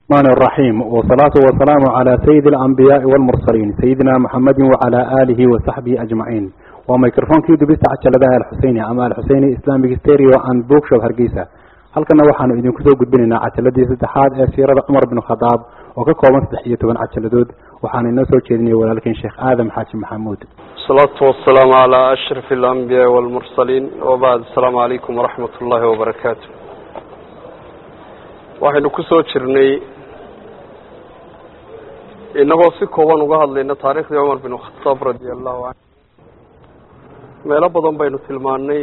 الرحمن الرحيم والصلاة والسلام على سيد الأنبياء والمرسلين سيدنا محمد وعلى آله وصحبه أجمعين وميكروفون كيدو بيست عجلة الحسيني أما الحسيني إسلامي ستيريو أند بوك شوب هرقيسة halkana waxaanu idinku soo gudbinaynaa cajaladii saddexaad ee siirada cumar bin khadaab oo ka kooban saddex iyo toban cajaladood waxaana inoo soo jeedinaya walaalkiin sheekh aadam xaaji maxamuud الصلاة والسلام على أشرف الأنبياء والمرسلين وبعد السلام عليكم ورحمة الله وبركاته waxaynu ku soo jirnay inagoo si kooban uga hadlayna taariikhdii cumar bin khataab radia allahu canhu meelo badan baynu tilmaanay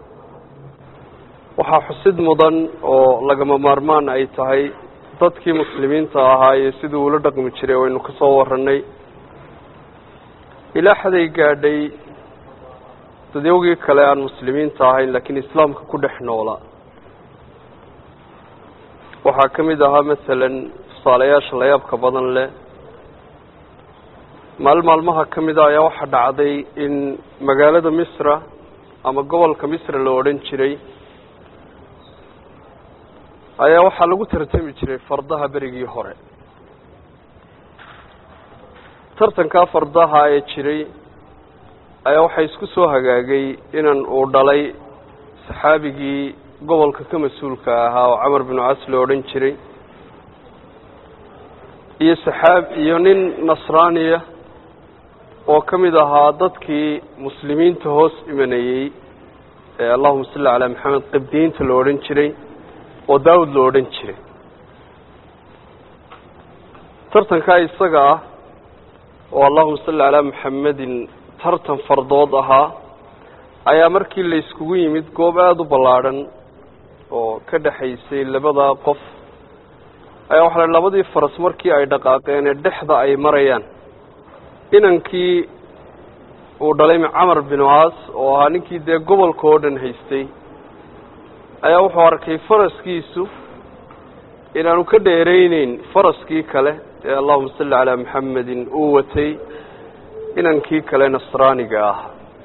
waxaa xusid mudan oo lagama maarmaan ay tahay dadkii muslimiinta ahaa iyo sidii uula dhaqmi jiray waynu ka soo warranay ilaa xaday gaadhay dadyowgii kale aan muslimiinta ahayn laakiin islaamka ku dhex noola waxaa ka mid ahaa masalan tusaalayaasha layaabka badan leh maalin maalmaha ka mid a ayaa waxaa dhacday in magaalada misra ama gobolka misra la odhan jiray ayaa waxaa lagu tartami jiray fardaha berigii hore tartankaa fardaha ee jiray ayaa waxaa isku soo hagaagay inan uu dhalay saxaabigii gobolka ka mas-uulka ahaa oo camar binu cas la odhan jiray iyo saxaab iyo nin nasraaniya oo ka mid ahaa dadkii muslimiinta hoos imanayey ee allahuma salli calaa maxamed qibdiyiinta la odhan jiray oo daawud la odhan jiray tartankaa isaga ah oo allahuma salli calaa maxamedin tartan fardood ahaa ayaa markii la iskugu yimid goob aada u ballaadhan oo ka dhexaysay labadaa qof ayaa waxaa la labadii faras markii ay dhaqaaqeen ee dhexda ay marayaan inankii uu dhalay camar binu caas oo ahaa ninkii dee gobolka oo dhan haystay ayaa wuxuu arkay faraskiisu inaanu ka dheerayneyn faraskii kale ee allahuma salli calaa maxamedin uu watay inankii kale nasraaniga ah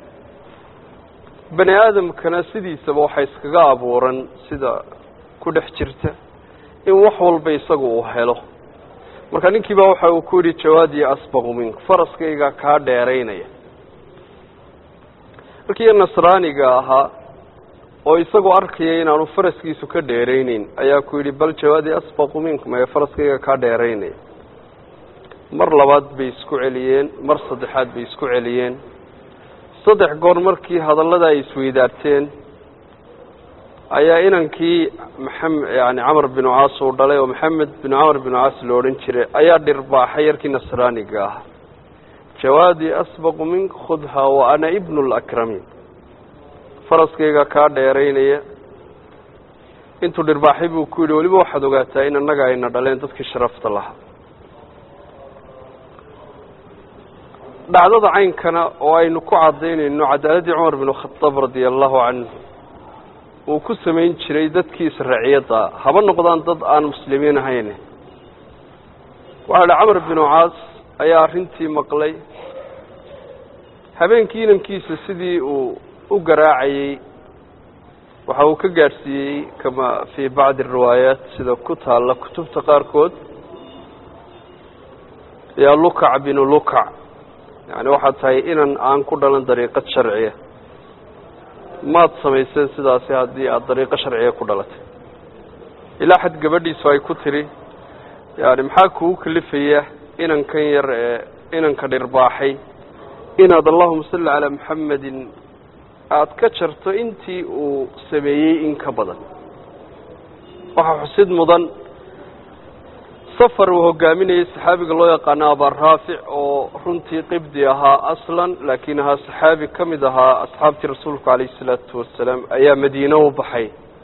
bani aadamkana sidiisaba waxaa iskaga abuuran sida ku dhex jirta in wax walba isaga uu helo marka ninkii baa waxa uu ku yidhi jawaadii asbaqu mink faraskayga kaa dheeraynaya markii nasraaniga ahaa oo isagoo arkaya inaanu faraskiisu ka dheerayneyn ayaa ku yidhi bal jawaadii asbaqu mink maya faraskayga kaa dheeraynaya mar labaad bay isku celiyeen mar saddexaad bay isku celiyeen saddex goor markii hadallada ay isweydaarteen ayaa inankii maxam yani camar binu caas uu dhalay oo maxamed binu camar binu caas la odhan jiray ayaa dhirbaaxay yarkii nasraaniga ah jawaadii asbaqu mink khudha wa ana ibnu lakramiin faraskayga kaa dheeraynaya intuu dhirbaaxay buu ku yidhi weliba waxaad ogaataa in annaga ayna dhaleen dadkii sharafta lahaa dhacdada caynkana oo aynu ku cadaynayno cadaaladii cumar binu khadaab radia allahu canhu uu ku samayn jiray dadkiisa raciyadda haba noqdaan dad aan muslimiin ahayn waxaa idhi camar binu caas ayaa arrintii maqlay habeenkii inankiisa sidii uu u garaacayey waxa uu ka gaadhsiiyey kama fii bacdi riwaayaat sida ku taalla kutubta qaarkood yaa lukac binu lukac yani waxaad tahay inan aan ku dhalan dariiqad sharciya maad samayseen sidaasi haddii aada dariiqo sharciya ku dhalatay ilaa xad gabadhiisu ay ku tiri yani maxaa kugu kalifaya inankan yar ee inanka dhirbaaxay inaad allahuma salli calaa maxamedin aada ka jarto intii uu sameeyey in ka badan waxaa xusid mudan safar uu hogaaminayay saxaabiga loo yaqaano abaraafic oo runtii qibdi ahaa aslan laakiin ahaa saxaabi ka mid ahaa asxaabtii rasuulku calayhi salaatu wasalaam ayaa madiine u baxay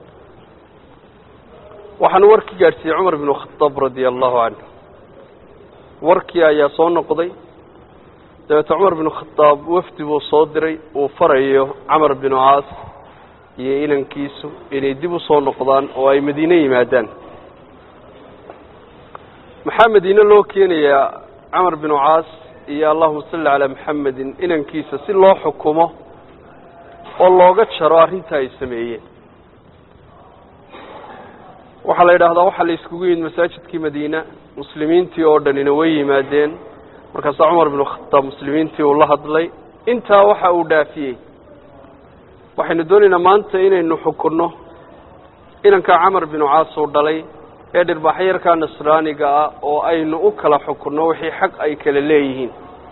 waxaana warkii gaadhsiiyey cumar binu khadaab radia allahu canhu warkii ayaa soo noqday dabeete cumar binu khadaab wafdi buu soo diray uu farayo camar binu caas iyo inankiisu inay dib usoo noqdaan oo ay madiine yimaadaan maxaa madiine loo keenayaa camar binu caas iyo allahuma salli calaa maxamedin inankiisa si loo xukumo oo looga jaro arrinta ay sameeyeen waxaa la yidhaahdaa waxaa la iskugu yimid masaajidkii madiina muslimiintii oo dhanina way yimaadeen markaasaa cumar binu khataab muslimiintii uu la hadlay intaa waxa uu dhaafiyey waxaynu doonaynaa maanta inaynu xukunno inankaa camar binu caas uu dhalay ee dhirbaaxyarkaa nasraaniga ah oo aynu u kala xukunno wixii xaq ay kala leeyihiin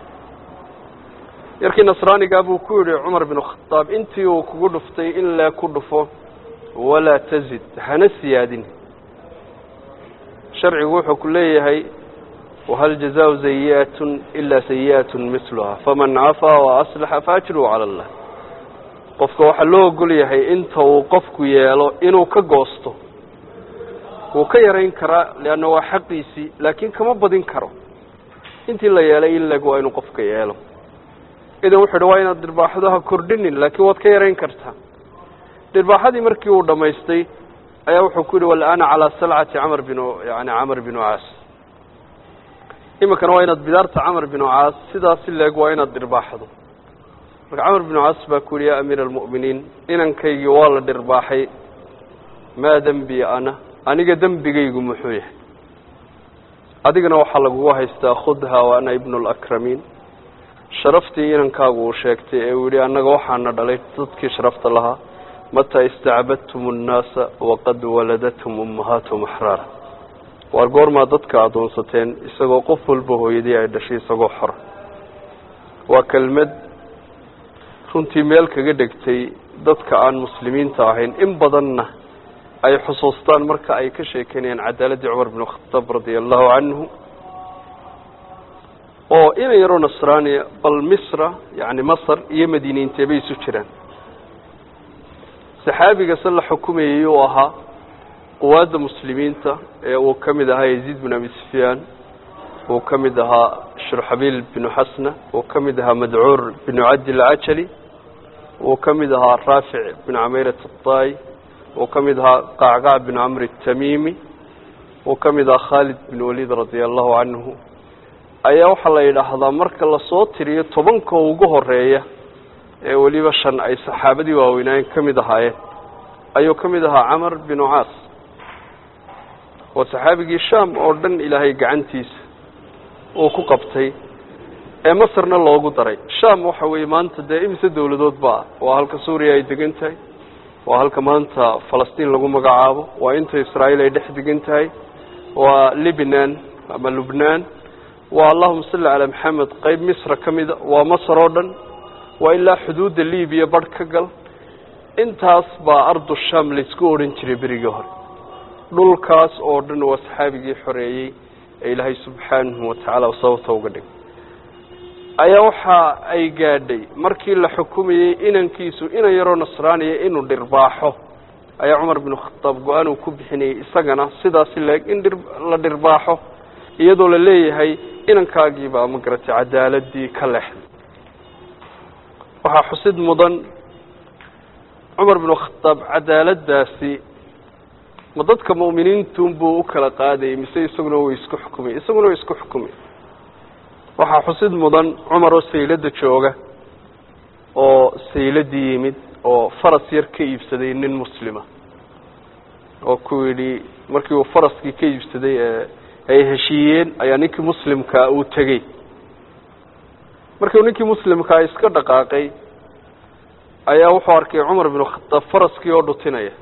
yarkii nasraanigaa buu ku yidhi cumar binu khataab intii uu kugu dhuftay in lee ku dhufo walaa tazid hana siyaadin sharcigu wuxuu ku leeyahay wahal jazaau sayi'atun ilaa sayi'atun misluha faman cafaa wa aslaxa faajruhu cala allah qofka waxaa loo ogol yahay inta uu qofku yeelo inuu ka goosto wuu ka yarayn karaa leanna waa xaqiisii laakiin kama badin karo intii la yeelay in leg waa inuu qofka yeelo idan wuxu uhi waa inaad dhirbaaxdo ha kordhinin laakiin waad ka yarayn kartaa dhirbaaxadii markii uu dhammaystay ayaa wuxuu ku yidhi walaana calaa salcati camar binu yani camar binu caas iminkana waa inaad bidaarta camar binu caas sidaasi leeg waa inaad dhirbaaxdo marka camar binu caas baa ku yidhi yaa amiira almu'miniin inankaygii waa la dhirbaaxay maa dembi ana aniga dembigaygu muxuu yahay adigana waxaa lagugu haystaa khudha wa ana ibnu alakramiin sharaftii inankaagu uu sheegtay ee uu yidhi annaga waxaana dhalay dadkii sharafta lahaa mataa istacbadtum annaasa waqad waladathum ummahaatuhum axraara waar goormaa dadka addoonsateen isagoo qof walba hooyadii ay dhashay isagoo xora waa kelmad runtii meel kaga dhegtay dadka aan muslimiinta ahayn in badanna ay xusuustaan marka ay ka sheekeynayaan cadaaladdii cumar binu khataab radia allahu canhu oo ina yaroo nasraaniya bal misra yacni masar iyo madiiniintee bay isu jiraan saxaabiga se la xukumayay uu ahaa quwaadda muslimiinta ee uu ka mid ahaa yaziid bin abi sufyaan uu ka mid ahaa shurxabiil binu xasna uu ka mid ahaa madcuur binu cabdi lcajali uu ka mid ahaa raafic binu cameyrat aطaay uu ka mid ahaa qacqac binu camr الtamimi uu ka mid ahaa khaalid bin waliid radia allahu canhu ayaa waxaa la yidhaahdaa marka lasoo tiriyo tobanka ugu horeeya ee weliba shan ay saxaabadii waaweynaayen ka mid ahaayeen ayuu ka mid ahaa camar binu caas waa saxaabigii sham oo dhan ilaahay gacantiisa uu ku qabtay ee masarna loogu daray sham waxa weeye maanta dee imise dawladood baa waa halka suuriya ay degan tahay waa halka maanta falastiin lagu magacaabo waa inta israa'iil ay dhex degan tahay waa libnan ama lubnaan waa allahuma salli calaa maxamed qeyb misra ka mida waa masar oo dhan waa ilaa xuduudda libiya barh ka gal intaas baa ardu sham laysku odhan jiray berigii hore dhulkaas oo dhan waa saxaabigii xoreeyey ee ilaahay subxaanahu watacaala sababta uga dhigay ayaa waxa ay gaadhay markii la xukumayey inankiisu inan yaroo nasraaniya inuu dhirbaaxo ayaa cumar binu khataab go-aan uu ku bixinayay isagana sidaasi leeg in dhir la dhirbaaxo iyadoo la leeyahay inankaagiibaa ma garatay cadaaladii ka leexday waxaa xusid mudan cumar binu khataab cadaaladdaasi ma dadka mu'miniintunbuu u kala qaadayay mise isaguna way isku xukumay isaguna way isku xukumay waxaa xusid mudan cumar oo sayladda jooga oo sayladii yimid oo faras yar ka iibsaday nin muslima oo ku yidhi markii uu faraskii ka iibsaday ee ay heshiiyeen ayaa ninkii muslimkaa uu tegey markii uu ninkii muslimkaa iska dhaqaaqay ayaa wuxuu arkay cumar binu khataab faraskii oo dhutinaya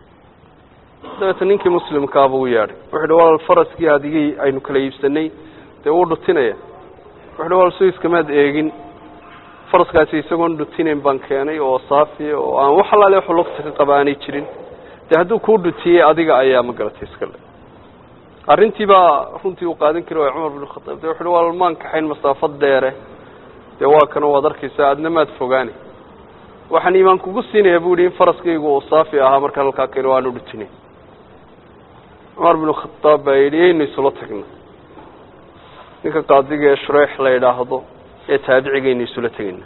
dabeeta ninkii muslimkaaba u yeadhay wuxu uhi walaal faraskii adigii aynu kala iibsanay dee wuu dhutinaya wuxu uhi walaal suiskamaad eegin faraskaasi isagoon dhutinayn baan keenay oo saafi oo aan wax alaale waxu lugta ka qaba aanay jirin dee hadduu kuu dhutiyey adiga ayaa ma garatay iska le arrintii baa runtii uu qaadan kari waaya cumar binu khataab de wuxu uhi walaal maan kaxayn masaafad dheere dee waa kana waad arkaysaa adna maad fogaani waxaan iimaan kugu siinayaa bu yihi in faraskaygu uu saafi ahaa markaan halkaa keeno aanu dhutinayn cumar binu khataab baa yidhi yaynu isula tagna ninka qaadiga ee shureex la yidhaahdo ee taabicigaynu isula tegayna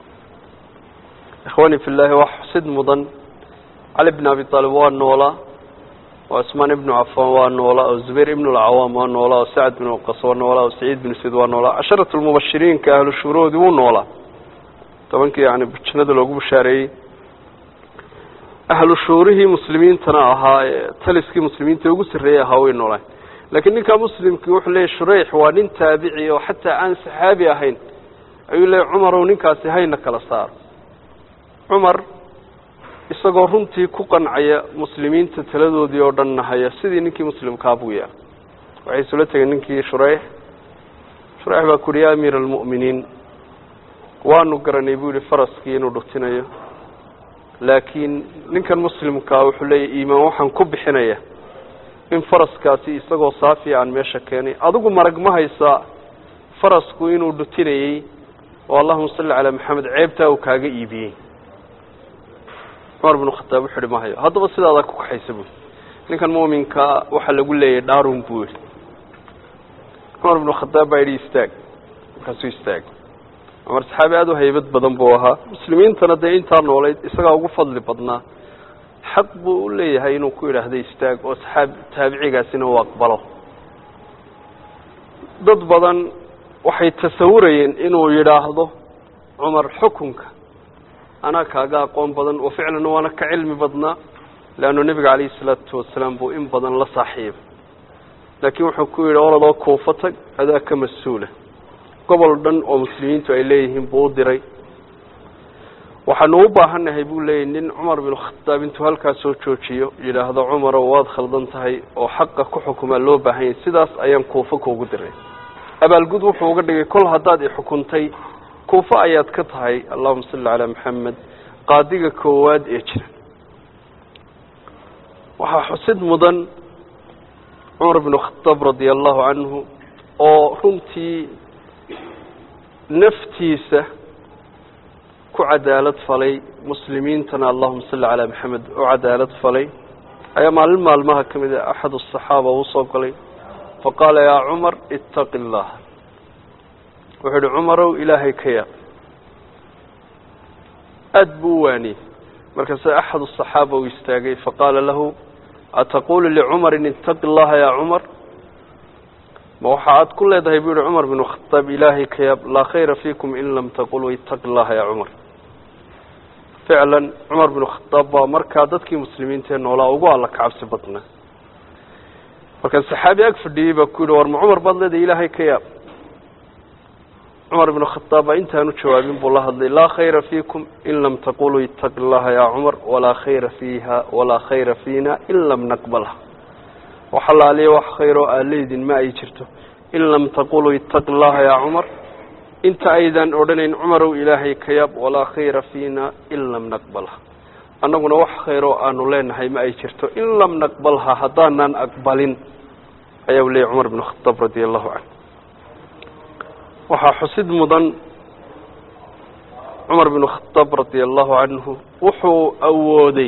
ikhwani fi llahi wax xusid mudan cali bn abi aalib waa noolaa oo cusmaan ibnu cafaan waa noolaa oo zubayr ibn alcawaam waa noolaa oo sacad bin waqas waa noolaa oo saciid bin sayd waa noolaa casharat lmubashiriinka ahlu shuhuroodii wuu noolaa tobankii yani jannada loogu bashaareeyey ahlu shuurihii muslimiintana ahaa ee taliskii muslimiinta ugu sarreeyey ahaa way noolaan laakiin ninka muslimkii wuxuu leeyahy shureyx waa nin taabici oo xataa aan saxaabi ahayn ayuu leeyahy cumarow ninkaasi hayna kala saaro cumar isagoo runtii ku qancaya muslimiinta taladoodii oo dhan nahaya sidii ninkii muslimkaa buu yahay waxay isula tegeen ninkii shureyx shureyx baa ku uhi ya amiira almu'miniin waanu garanay buu yihi faraskii inuu dhutinayo laakiin ninkan muslimkaa wuxuu leeyahy iimaan waxaan ku bixinaya in faraskaasi isagoo saafiya aan meesha keenay adigu marag ma haysaa farasku inuu dhutinayey oo allahuma salli calaa maxamed ceebtaa uu kaaga iibiyey cumar binu khataab wuxu uhi ma hayo haddaba sidaadaa ku kaxaysa buui ninkan muuminkaa waxaa lagu leeyahy dhaarun buu yihi cumar binu khataab baa yidhi istaag markaasuu istaagay cumar saxaabi aada u haybad badan buu ahaa muslimiintana dee intaa noolayd isagaa ugu fadli badnaa xaq buu u leeyahay inuu ku yidhaahdo istaag oo saxaab taabicigaasina uu aqbalo dad badan waxay tasawurayeen inuu yidhaahdo cumar xukunka anaa kaaga aqoon badan oo ficlan waana ka cilmi badnaa leannu nebiga calayhi salaatu wasalaam buu in badan la saaxiibay laakiin wuxuu ku yidhi oladoo kuufo tag adaa ka mas-uula gobol dhan oo muslimiintu ay leeyihiin buu u diray waxaanu u baahannahay buu leeyahy nin cumar binu khataab intuu halkaa soo joojiyo yidhaahdo cumarow waad khaldan tahay oo xaqa ku xukumaa loo baahan yahay sidaas ayaan kuufo kuugu diray abaalgud wuxuu uga dhigay kol haddaad ixukuntay kuufo ayaad ka tahay allahuma salli calaa maxamed qaadiga koowaad ee jira waxaa xusid mudan cumar binu khataab radia allahu canhu oo runtii naftiisa ku cadaalad falay muslimiintana allahuma salli calaa maxamed u cadaalad falay ayaa maalin maalmaha ka mid a axad asaxaaba uu soo galay faqaala yaa cumar ittaqi illah wuxuu yihi cumarow ilaahay ka yaab aada buu u waaniyey markaase axad asaxaaba uu istaagay faqaala lahu ataqulu licumarin ittaqi llaha yaa cumar ma waxa aad ku leedahay buu yihi cumar binu khataab ilaahay ka yaab laa khayra fiikum in lam taquluu ittaqi llaha yaa cumar ficlan cumar binu khataab baa markaa dadkii muslimiintaee noolaa ugu alla ka cabsi badnaa markaa saxaabi ag fadhiyey baa ku yidhi war ma cumar baad leedahay ilaahay ka yaab cumar binu khataab baa intaanu jawaabin buu la hadlay laa khayra fiikum in lam taquluu ittaqi llaha yaa cumar walaa khayra fiiha walaa khayra fiina in lam naqbalha wax allaaliya wax khayroo aa leydin ma ay jirto in lam taquluu ittaqi llaha yaa cumar inta aydan odhanayn cumarow ilaahay ka yaab walaa khayra fiina in lam naqbalha annaguna wax khayroo aanu leenahay ma ay jirto in lam naqbalha haddaanan aqbalin ayaa u leeyay cumar binu khataab radia allahu canhu waxaa xusid mudan cumar binu khataab radia allahu canhu wuxuu awooday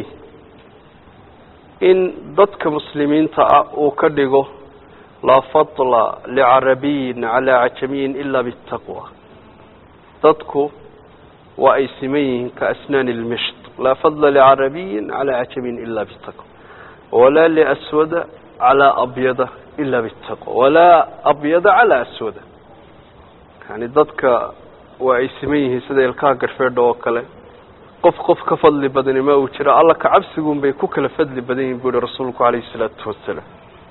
in dadka muslimiinta ah uu ka dhigo laa fadla licarabiyin calaa cajamiyin ila bitaqwa dadku waa ay siman yihiin ka asnaani lmisht laa fadla licarabiyin calaa cajamiyin ila bitaqwa walaa liaswada calaa abyada ila bitaqwa walaa abyada calaa aswada yani dadka waa ay siman yihiin sida ilkaha garfeedha oo kale qof qof ka fadli badani ma uu jiro alla ka cabsiguun bay ku kala fadli badan yihin bu yihi rasuulku calayhi isalaatu wasalaam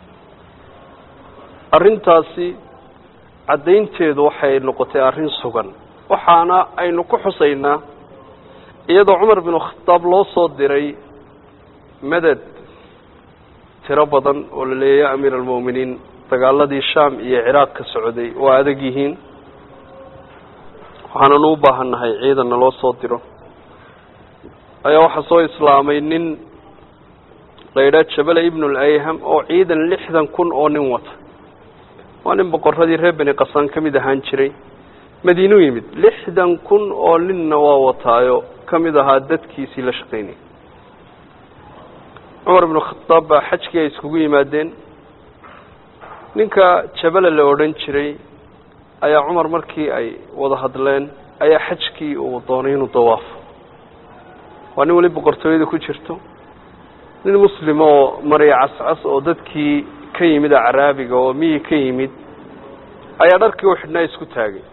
arrintaasi caddaynteedu waxay noqotay arrin sugan waxaana aynu ku xusaynaa iyadoo cumar binu khataab loo soo diray maded tiro badan oo la leeyahy ya amiir almu'miniin dagaaladii shaam iyo ciraaq ka socday waa adag yihiin waxaananu u baahannahay ciidanna loo soo diro ayaa waxaa soo islaamay nin la yidhaha jabala ibnu layham oo ciidan lixdan kun oo nin wata waa nin boqoradii reer beni qasaan ka mid ahaan jiray madiinuu yimid lixdan kun oo ninna waa wataayo ka mid ahaa dadkiisii la shaqaynayay cumar binu khataab baa xajkii ay iskugu yimaadeen ninka jabala la odhan jiray ayaa cumar markii ay wada hadleen ayaa xajkii uu doonay inuu dawaafo waa nin weli boqortooyada ku jirto nin muslim oo marya cascas oo dadkii ka yimid acraabiga oo miyi ka yimid ayaa dharkii u xidhnaa isku taagay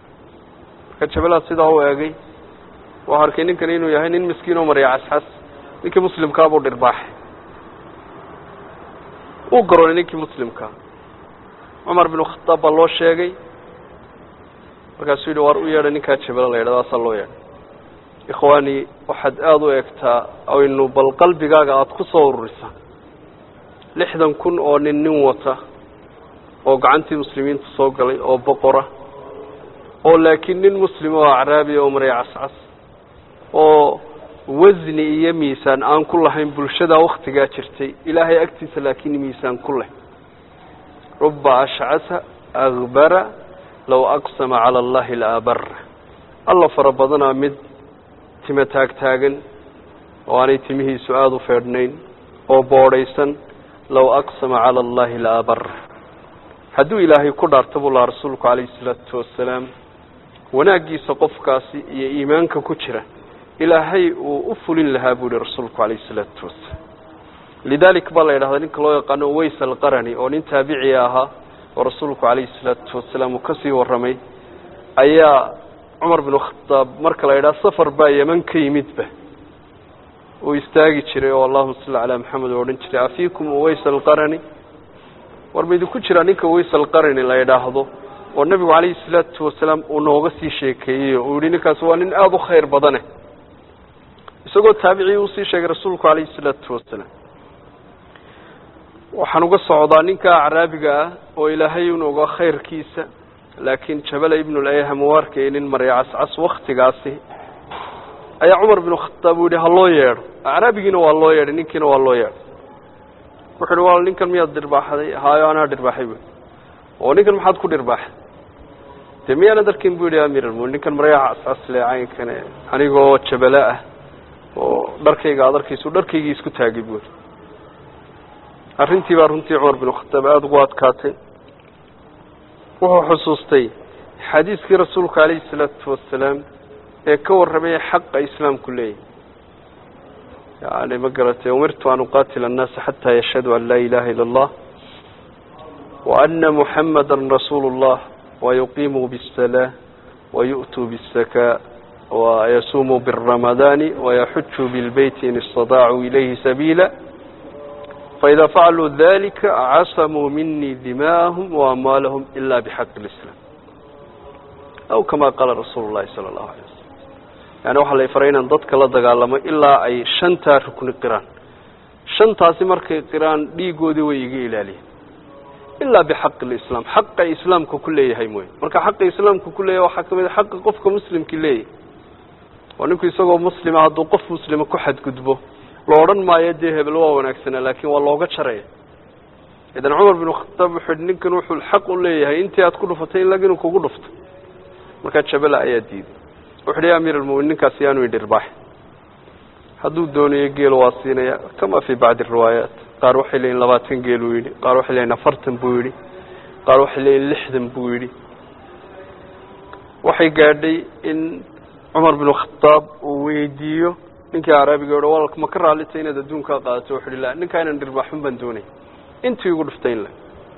marka jabalaad sidaa u eegay waa arkay ninkan inuu yahay nin miskiin oo marya cascas ninkii muslimkaa buu dhirbaaxay uu garoonay ninkii muslimkaa cumar binu khataab baa loo sheegay markaasuu yidhi waar u yeedha ninkaa jabelo la yidhahdo asaa loo yeedhay ikhwaani waxaad aada u egtaa aynu bal qalbigaaga aada ku soo ururisa lixdan kun oo nin nin wata oo gacantii muslimiinta soo galay oo boqora oo laakiin nin muslima oo acraabiya oo maray cascas oo wasni iyo miisaan aan ku lahayn bulshada waktigaa jirtay ilaahay agtiisa laakiin miisaan ku leh ruba ashcasa akbara low aqsama cala allahi laabara alla fara badanaa mid tima taagtaagan oo aanay timihiisu aada u feedhnayn oo boodhaysan low aqsama cala allahi laabara hadduu ilaahay ku dhaarta buu lahaa rasuulku calayhi salaatu wasalaam wanaaggiisa qofkaasi iyo iimaanka ku jira ilaahay uu u fulin lahaa buu yihi rasuulku calayhi salaatu wasalaam lidalik baa la yidhahdaa ninka loo yaqaano ways alqarani oo nin taabiciya ahaa oo rasuulku calayhi salaatu wasalaam uu kasii warramay ayaa cumar binu khataab marka la yidhaha safar baa yeman ka yimidba uu istaagi jiray oo allahuma salli calaa maxamed oo odhan jiray afiikum ways alqarani war ma idinku jiraa ninka ways alqarani la yidhaahdo oo nebigu calayhi salaatu wasalaam uu nooga sii sheekeeyey uu yihi ninkaasi waa nin aada u khayr badane isagoo taabicii uusii sheegay rasuulku calayhi salaatu wasalaam waxaan uga socdaa ninka acraabiga ah oo ilaahay unuga khayrkiisa laakiin jabala ibnulayham u arkayay nin marya cascas waktigaasi ayaa cumar binu khataab uu yihi ha loo yeedho acraabigiina waa loo yeedhay ninkiina waa loo yeedhay wuxu uhi wal ninkan miyaad dhirbaaxday haayo anaa dhirbaaxay bu oo ninkan maxaad ku dhirbaaxay dee miyaana darkin bu yihi amiir almumin ninkan maryaa cascas le caynkane anigoo jabala ah oo dharkayga aad arkayso dharkaygii isku taagay bu yihi arrintii baa runtii cumar binu khataab aada ugu adkaatay wuxuu xusuustay xadiiskii rasuulka calayhi salaatu wasalaam ee ka warramaya xaqa islaamku leeyahy yani ma garatay umirtu an uqatila annaasa xataa yashhaduu an laa ilaha ila allah wa ana muxamada rasuulu اllah wayuqimuu bالsalaa wayu'tuu bالsakaa wayasumuu biالramadaani wayaxujuu bilbeyti in istadaacuu ilayhi sabiila faإida facaluu dalika casamuu minii dima'ahum waamwaalahum ila bxaqi اlislaam aw kama qaala rasuulu llahi sala allahu alay wasalam yani waxaa la faray inaan dadka la dagaalamo ilaa ay shantaa rukni qiraan shantaasi markay qiraan dhiigoodii way iga ilaaliyeen ilaa bixaqi lislaam xaqa islaamka ku leeyahay mooye marka xaqa islaamka ku leeyahay waxaa kamid a xaqa qofka muslimki leeyahay oo ninku isagoo muslima hadduu qof muslima ku xadgudbo la odhan maayo dee hebel waa wanaagsanaa laakiin waa looga jaraya idan cumar binu khataab wuxuu yihi ninkan wuxuu xaq u leeyahay intii aad ku dhufatay in lag inuu kugu dhufto markaa jabala ayaa diiday wuxu hi amiir almumin ninkaasi yaanu idhirbaax hadduu doonayo geelo waa siinaya kama fi bacdi riwaayaat qaar waxay leeyihin labaatan geel buu yidhi qaar waxay leeyihin afartan buu yidhi qaar waxay leeyihin lixdan buu yidhi waxay gaadhay in cumar binu khataab uu weydiiyo ninkii araabiga o walk ma ka raallita inaad adduunkaa qaadato wuxu hi la ninkaa inan dhirbaaxun baan doonay intii igu dhuftay in le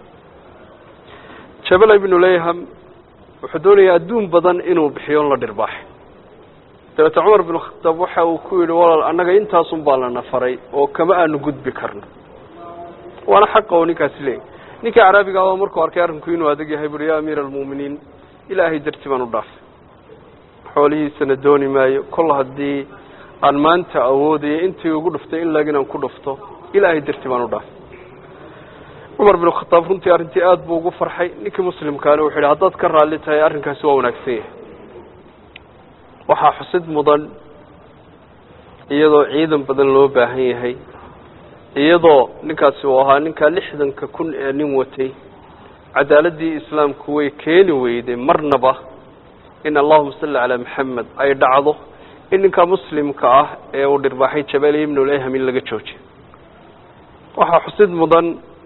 jabala ibnu layham wuxuu doonayaa adduun badan inuu bixiyo on la dhirbaaxay dabeete cumar binu khataab waxa uu ku yidhi walaal annaga intaasun baa lana faray oo kama aanu gudbi karno waana xaqa oo ninkaasi leeyay ninkii caraabiga aba markuu arkay arrinku inuu adag yahay buui ya amiira almu'miniin ilaahay darti baan u dhaafay xoolihiisana dooni maayo kol haddii aan maanta awoodayo intii ugu dhuftay in lag inaan ku dhufto ilaahay darti baan u dhaafay cumar binu khataab runtii arrintii aada buu ugu farxay ninkii muslimkaana wuxu yidhi haddaad ka raalli tahay arrinkaasi waa wanaagsan yahay waxaa xusid mudan iyadoo ciidan badan loo baahan yahay iyadoo ninkaasi uu ahaa ninkaa lixdanka kun ee nin watay cadaaladii islaamku way keeni weyday marnaba in allahuma salli calaa maxamed ay dhacdo in ninkaa muslimka ah ee uu dhirbaaxay jabali ibnuleyham in laga joojiyo waxaa xusid mudan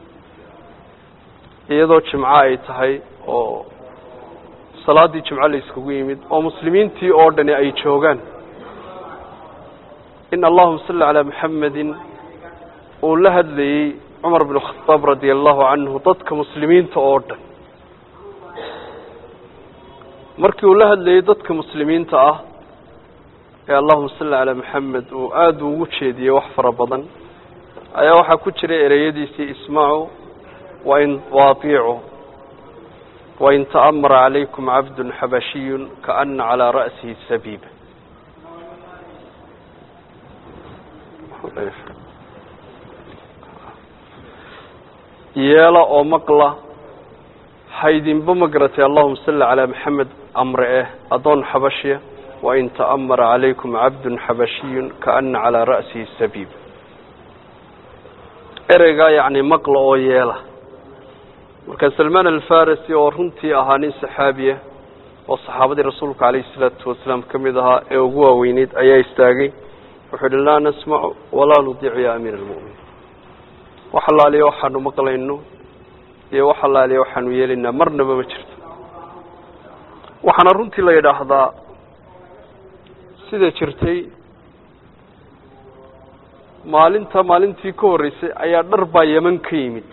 iyadoo jimco ay tahay oo salaaddii jimco la iskugu yimid oo muslimiintii oo dhani ay joogaan in allahuma salli calaa maxamedin uu la hadlayey cumar binu khataab radia allahu canhu dadka muslimiinta oo dhan markii uu la hadlayey dadka muslimiinta ah ee allahuma salli calaa maxamed uu aada ugu jeediyey wax fara badan ayaa waxaa ku jiray ereyadiisii ismacu wain waatiicu wain ta'amara calaykum cabdun xabashiyun kaana calaa ra'sihi sabiiba yeela oo maqla haydinba ma garatay allahuma salli calaa maxamed amre eh addoon xabashiya wain ta'amara calaykum cabdun xabashiyun kaana calaa ra'sihi sabiib ereygaa yacni maqla oo yeela marka salmaan alfarisi oo runtii ahaa nin saxaabiya oo saxaabadii rasuulka calayhi salaatu wasalaam ka mid ahaa ee ugu waaweyneyd ayaa istaagay wuxuu yihi laa nasmacu walaa nudiicu ya amiira almu'miniin wax allaaliya waxaanu maqlayno iyo wax allaaliya waxaanu yeelaynaa marnaba ma jirto waxaana runtii la yidhaahdaa sida jirtay maalinta maalintii ka horreysay ayaa dhar baa yeman ka yimid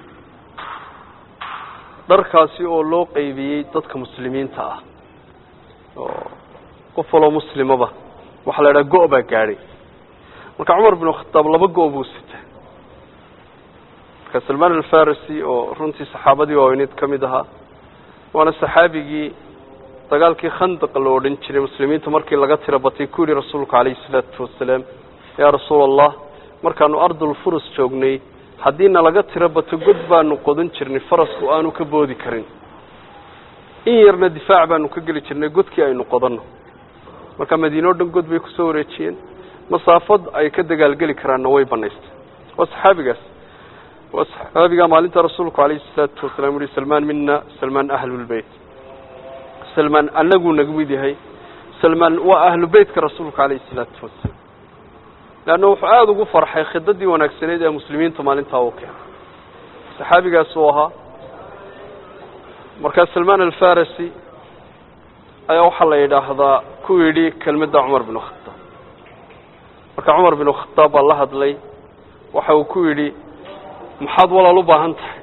dharkaasi oo loo qeybiyey dadka muslimiinta ah oo qof waloo muslimaba waxaa la yidhaha go- baa gaadhay marka cumar bin khataab laba go- buu sita marka salmaan alfarisi oo runtii saxaabadii waaweyneed ka mid ahaa waana saxaabigii dagaalkii khandaq la odhan jiray muslimiinta markii laga tira batay ku yihi rasuulku calayhi salaatu wasalaam yaa rasuula allah markaanu ardul furus joognay haddiina laga tiro bato god baanu qodan jirnay farasku aanu ka boodi karin in yarna difaac baanu ka geli jirnay godkii aynu qodanno marka madiine o dhan god bay kusoo wareejiyeen masaafad ay ka dagaalgeli karaanna way banaystay waa saxaabigaas waa saxaabigaa maalinta rasuulku calayhi salaatu wasalaam uhi salmaan mina salmaan ahlulbeyt salmaan anaguu nagu mid yahay salmaan waa ahlu beytka rasuulka calayhi salaatu wasalaam leanna wuxuu aada ugu farxay khidadii wanaagsaneyd ee muslimiinta maalintaa uu keenay saxaabigaas uu ahaa markaa salmaan alfarisi ayaa waxaa la yidhaahdaa ku yidhi kelmadda cumar bin khataab marka cumar bin khataab baa la hadlay waxa uu ku yidhi maxaad walaal u baahan tahay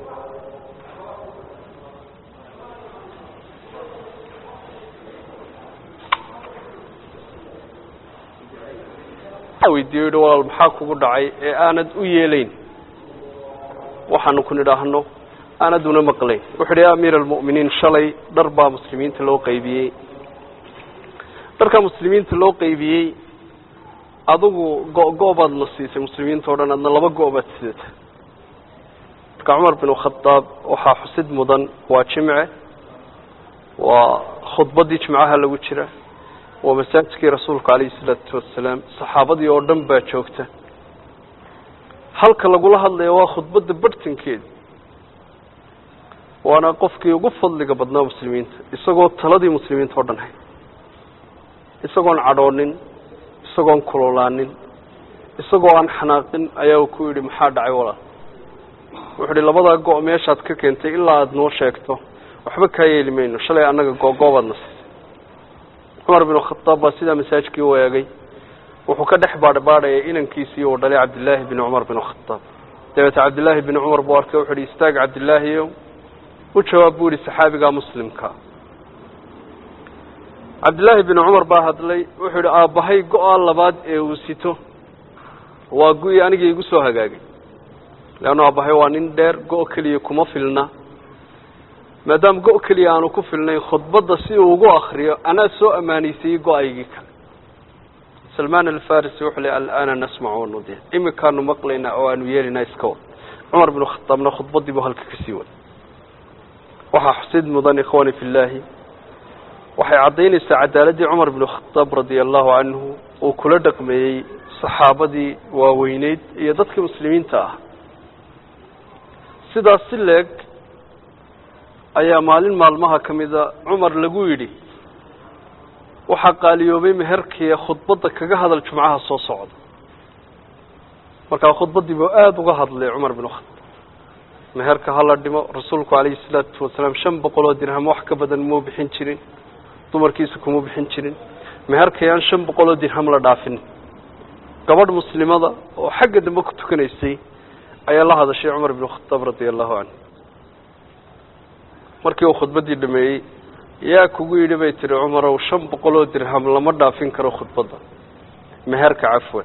weydiiyo yihi walaal maxaa kugu dhacay ee aanad u yeelayn waxaanu ku nidhaahno aanad una maqlayn wuxu uhi ya amiira almu'miniin shalay dhar baa muslimiinta loo qaybiyey dharkaa muslimiinta loo qaybiyey adigu go-go- baad na siisay muslimiinta o dhan adna laba go- baad sidata marka cumar bin khadaab waxaa xusid mudan waa jimce waa khudbaddii jimcaha lagu jira waa masaajidkii rasuulka calayhi salaatu wasalaam saxaabadii oo dhan baa joogta halka lagula hadlaya waa khudbadda barhtankeeda waana qofkii ugu fadliga badnaa muslimiinta isagoo taladii muslimiinta oo dhan hay isagoon cadhoonin isagoon kulolaanin isagoo aan xanaaqin ayaa ku yidhi maxaa dhacay walaal wuxuu ihi labadaa go- meeshaad ka keentay ilaa aada noo sheegto waxba kaa yeeli mayno shalay annaga go-goobaadna siisay cumar bin khadaab baa sidaa masaajkii u eegay wuxuu ka dhex baadhbaadhayay inankiisii uu dhalay cabdillaahi bin cumar bin khadaab dabeete cabdillaahi bin cumar buu arkay wuxu uhi istaag cabdillaahiyo u jawaab buu yihi saxaabigaa muslimka cabdillaahi bin cumar baa hadlay wuxuu yihi aabbahay go-a labaad ee uu sito waa gu-ii aniga igu soo hagaagay leannu aabbahay waa nin dheer go- keliya kuma filna maadaama go- keliya aanu ku filnayn khudbadda si uu ugu akriyo anaa soo ammaanaysiiyey go-aygii kale salmaan alfarisi wuxuu le alana nasmacu wanudic imikaanu maqlaynaa oo aanu yeelinaa iska wad cumar bin khadaabna khudbaddii buu halka kasii waday waxaa xusid mudan ikhwani fi llaahi waxay caddaynaysaa cadaaladdii cumar bin khadaab radia allahu canhu uu kula dhaqmeeyey saxaabadii waaweyneyd iyo dadkii muslimiinta ah sidaas si leeg ayaa maalin maalmaha ka mida cumar lagu yidhi waxaa qaaliyoobay meherkiiee khudbadda kaga hadal jumcaha soo socda markaa khudbaddii buu aada uga hadlay cumar bin khadaab meherka hala dhimo rasuulku calayhi salaatu wasalaam shan boqol oo dirham wax ka badan muu bixin jirin dumarkiisa kuma bixin jirin meherkayaan shan boqol oo dirham la dhaafin gabadh muslimada oo xagga dambe ku tukanaysay ayaa la hadashay cumar bin khadaab radia allahu canhu markii uu khudbaddii dhameeyey yaa kugu yidhi bay tihi cumarow shan boqol oo dirham lama dhaafin karo khudbadda meherka cafwan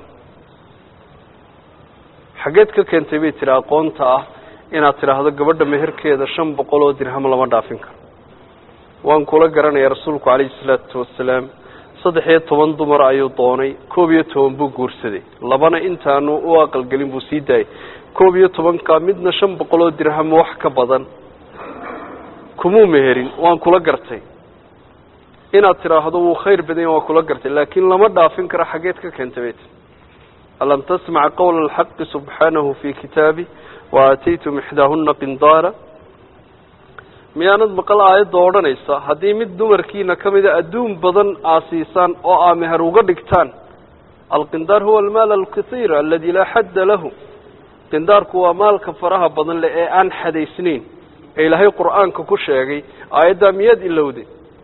xaggeed ka keentay bay tiri aqoonta ah inaad tidhaahdo gabadha meherkeeda shan boqol oo dirham lama dhaafin karo waan kula garanaya rasuulku calayhi salaatu wasalaam saddex iyo toban dumar ayuu doonay koob iyo toban buu guursaday labana intaanu u aqalgelin buu sii daayay koob iyo tobanka midna shan boqol oo dirham wax ka badan kumuu meherin waan kula gartay inaad tidhaahdo wuu khayr badanya waan kula gartay laakiin lama dhaafin karo xaggeed ka keentay bayt alam tasmac qawla alxaqi subxaanahu fi kitaabi wa aataytum ixdaahuna qindaara miyaanad maqal aayadda odhanaysa haddii mid dumarkiina ka mida adduun badan aa siisaan oo aa meher uga dhigtaan alqindaar huwa almaal alkasiir aladi laa xadda lahu qindaarku waa maalka faraha badan leh ee aan xadaysnayn ee ilaahay qur-aanka ku sheegay aayaddaa miyaad ilowde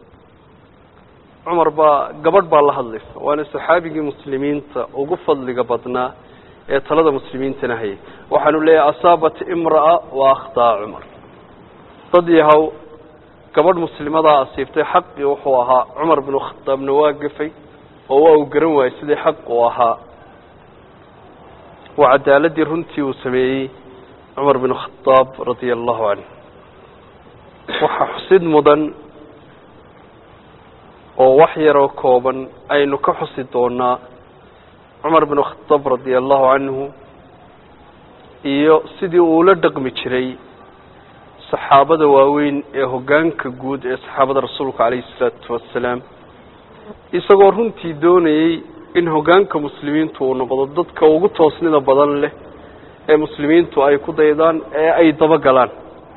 cumar baa gabadh baa la hadlaysa waana saxaabigii muslimiinta ugu fadliga badnaa ee talada muslimiintana hayay waxaanu leeyahay asaabat imra'a wa akhtaa cumar dad yahow gabadh muslimadaa asiibtay xaqii wuxuu ahaa cumar binu khadaabna waa gafay oo waa uu garan waayey sidii xaq uu ahaa waa cadaaladii runtii uu sameeyey cumar binu khadaab radia allahu canhu waxaa xusid mudan oo wax yaroo kooban aynu ka xusi doonaa cumar binu khadaab radia allahu canhu iyo sidii uu la dhaqmi jiray saxaabada waaweyn ee hoggaanka guud ee saxaabada rasuulka calayhi salaatu wassalaam isagoo runtii doonayey in hoggaanka muslimiintu uu noqdo dadka ugu toosnida badan leh ee muslimiintu ay ku daydaan ee ay dabagalaan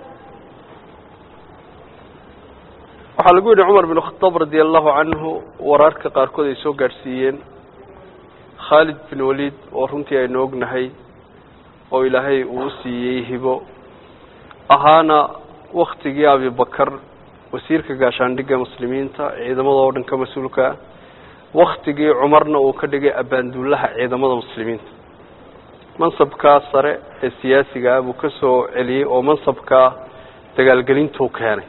waxaa lagu yidhi cumar bin khadaab radia allahu canhu waraarka qaarkood ay soo gaadhsiiyeen khaalid bin waliid oo runtii aynu ognahay oo ilaahay uu siiyey hibo ahaana waktigii abibakar wasiirka gaashaandhigga muslimiinta ciidamada oo dhan ka mas-uulka waktigii cumarna uu ka dhigay abaanduulaha ciidamada muslimiinta mansabkaa sare ee siyaasiga ah buu ka soo celiyey oo mansabkaa dagaalgelintuu keenay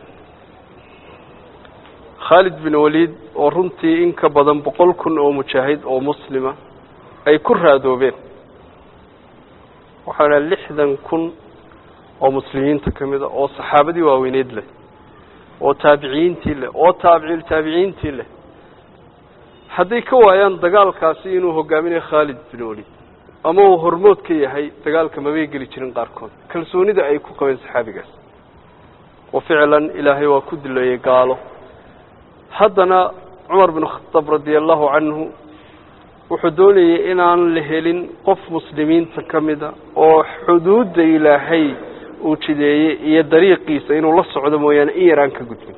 khaalid bin waliid oo runtii in ka badan boqol kun oo mujaahid oo muslima ay ku raadoobeen waxaana lixdan kun oo muslimiinta ka mid a oo saxaabadii waaweyneyd leh oo taabiciyiintii leh oo taabiciil taabiciyiintii leh hadday ka waayaan dagaalkaasi inuu hogaaminayo khaalid bin waliid ama uu hormood ka yahay dagaalka mabay geli jirin qaarkood kalsoonida ay ku qabeen saxaabigaas wa ficlan ilaahay waa ku dilayay gaalo haddana cumar bin khadaab radia allahu canhu wuxuu doonayay inaan la helin qof muslimiinta ka mida oo xuduudda ilaahay uu jideeyey iyo dariiqiisa inuu la socdo mooyaane in yar aan ka gudbin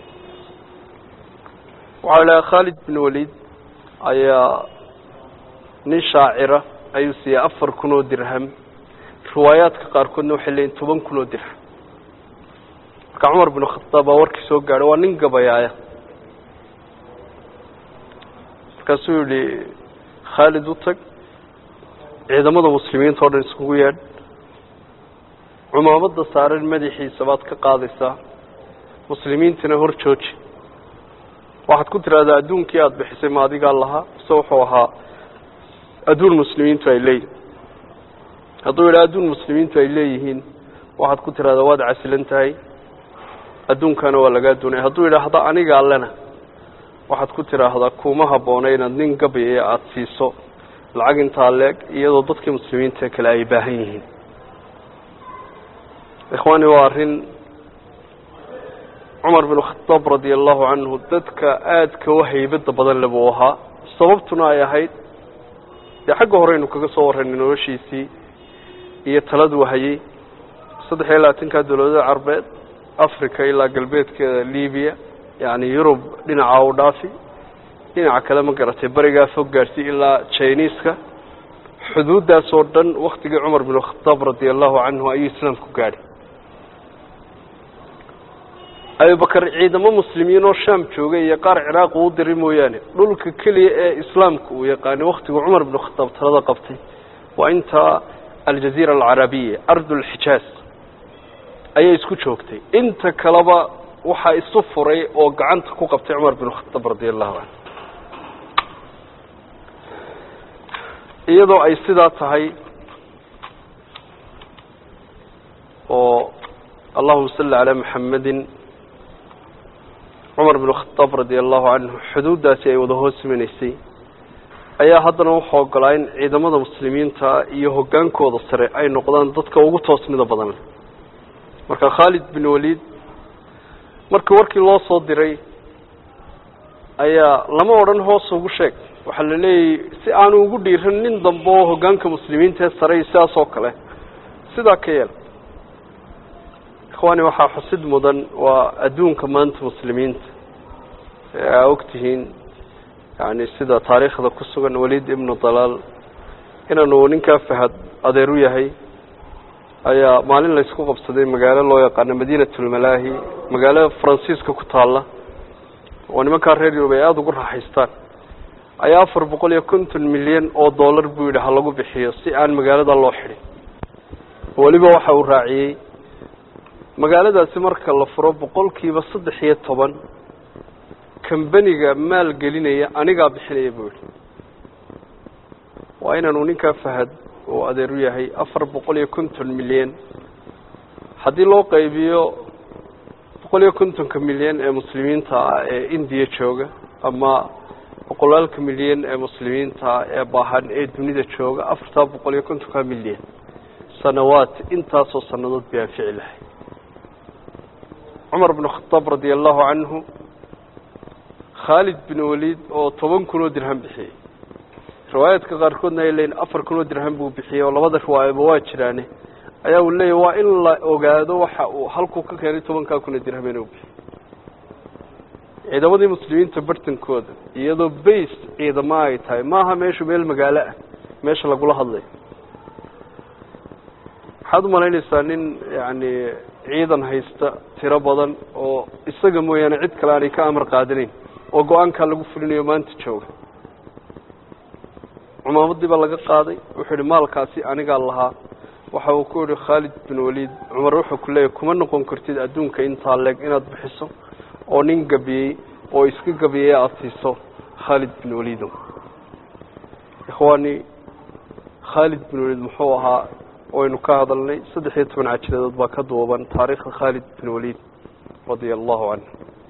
waxaa lahaa khaalid bin waliid ayaa nin shaacira ayuu siiyey afar kun oo dirham riwaayaadka qaarkoodna waxay leeyiin toban kun oo dirham marka cumar bin khadaab baa warkii soo gaadhay waa nin gabayaaya markaasuu yihi khaalid u tag ciidamada muslimiinta o dhan iskugu yeedh cumaamadda saaran madaxiisa baad ka qaadaysaa muslimiintana hor jooji waxaad ku tidhahdaa adduunkii aada bixisay ma adigaa lahaa mise wuxuu ahaa adduun muslimiintu ay leeyihin hadduu yidhaha adduun muslimiintu ay leeyihiin waxaad ku tidhahdaa waad casilan tahay adduunkana waa lagaa doonaya hadduu yidhaahda aniga allena waxaad ku tidhaahdaa kuma habboona inaad nin gabayaya aada siiso lacag intaa leeg iyadoo dadkii muslimiinta kale ay baahan yihiin ikhwaani waa arrin cumar bin khadaab radia allahu canhu dadka aadka u haybadda badan le buu ahaa sababtuna ay ahayd dee xagga horeynu kaga soo warraynay noloshiisii iyo taladuu hayay saddex iyo labaatanka dawladada carbeed africa ilaa galbeedkeeda libiya yacni yurub dhinaca u dhaafi dhinaca kale ma garatay berigaa fog gaadhsi ilaa jiniiska xuduuddaas oo dhan waktigii cumar bin khadaab radia allahu canhu ayuu islaamku gaadhay abubakar ciidamo muslimiin oo shaam joogay iyo qaar ciraaq uu diray mooyaane dhulka keliya ee islaamka uu yaqaanay waktiguu cumar bin khadaab talada qabtay waa intaa aljaziira alcarabiya ardulxijaaz ayay isku joogtay inta kaleba waxaa isu furay oo gacanta ku qabtay cumar bin khadaab radia allahu canhu iyadoo ay sidaa tahay oo allahuma salli calaa maxamedin cumar bn khadaab radia allahu canhu xuduuddaasi ay wada hoos imanaysay ayaa haddana wuxuu ogolaa in ciidamada muslimiinta iyo hoggaankooda sare ay noqdaan dadka ugu toosnida badan marka khaalid bin waliid markii warkii loo soo diray ayaa lama odhan hoos ugu sheeg waxaa la leeyahy si aanu ugu dhiiran nin dambe oo hoggaanka muslimiinta ee sare sidaas oo kale sidaa ka yeel ikhwaani waxaa xusid mudan waa adduunka maanta muslimiinta ee aa ogtihiin yani sida taariikhda ku sugan waliid ibnu dalaal inaanu ninkaa fahad adeer u yahay ayaa maalin laysku qabsaday magaalo loo yaqaano madiinatulmalaahi magaalo faransiiska ku taalla oo nimankaa reer yurub ay aada ugu raaxaystaan ayaa afar boqol iyo konton milyan oo dollar buu yidhi ha lagu bixiyo si aan magaalada loo xidhin weliba waxa uu raaciyey magaaladaasi marka la furo boqolkiiba saddex iyo toban kambaniga maal gelinaya anigaa bixinaya buu yihi waa inaanu ninkaa fahad oo adeer u yahay afar boqol iyo konton milyan haddii loo qaybiyo boqol iyo kontonka milyan ee muslimiinta ah ee indiya jooga ama boqolaalka milyan ee muslimiinta ee baahan ee dunida jooga afartaa boqol iyo kontonka milyan sanawaad intaasoo sanadood bay anfici lahay cumar bn khadaab radia allahu canhu khaalid bin waliid oo toban kun oo dirham bixiyey riwaayaadka qaarkoodna ay leeyiin afar kun oo dirham buu bixiyey oo labada riwaayaba waa jiraane ayaa uu leeyahy waa in la ogaado waxa uu halkuu ka keenay tobankaa kun oo dirham inuu bixiyey ciidamadii muslimiinta bartankooda iyadoo base ciidama ay tahay maaha meeshu meel magaalo ah meesha lagula hadlayo waxaad umalaynaysaa nin yani ciidan haysta tiro badan oo isaga mooyaane cid kale aanay ka amar qaadanayn oo go-aankaa lagu fulinayo maanta jooga cumaamadii baa laga qaaday wuxuu yihi maalkaasi anigaa lahaa waxa uu ku yihi khaalid bin waliid cumar wuxuu ku leeyahy kuma noqon kartid adduunka intaa leeg inaad bixiso oo nin gabiyey oo iska gabiyey aada siiso khaalid bin waliido ikhwaani khaalid bin waliid muxuu ahaa waynu ka hadalnay saddex iyo toban cajiradood baa ka duuban taariikhda khaalid bin waliid radia allahu canhu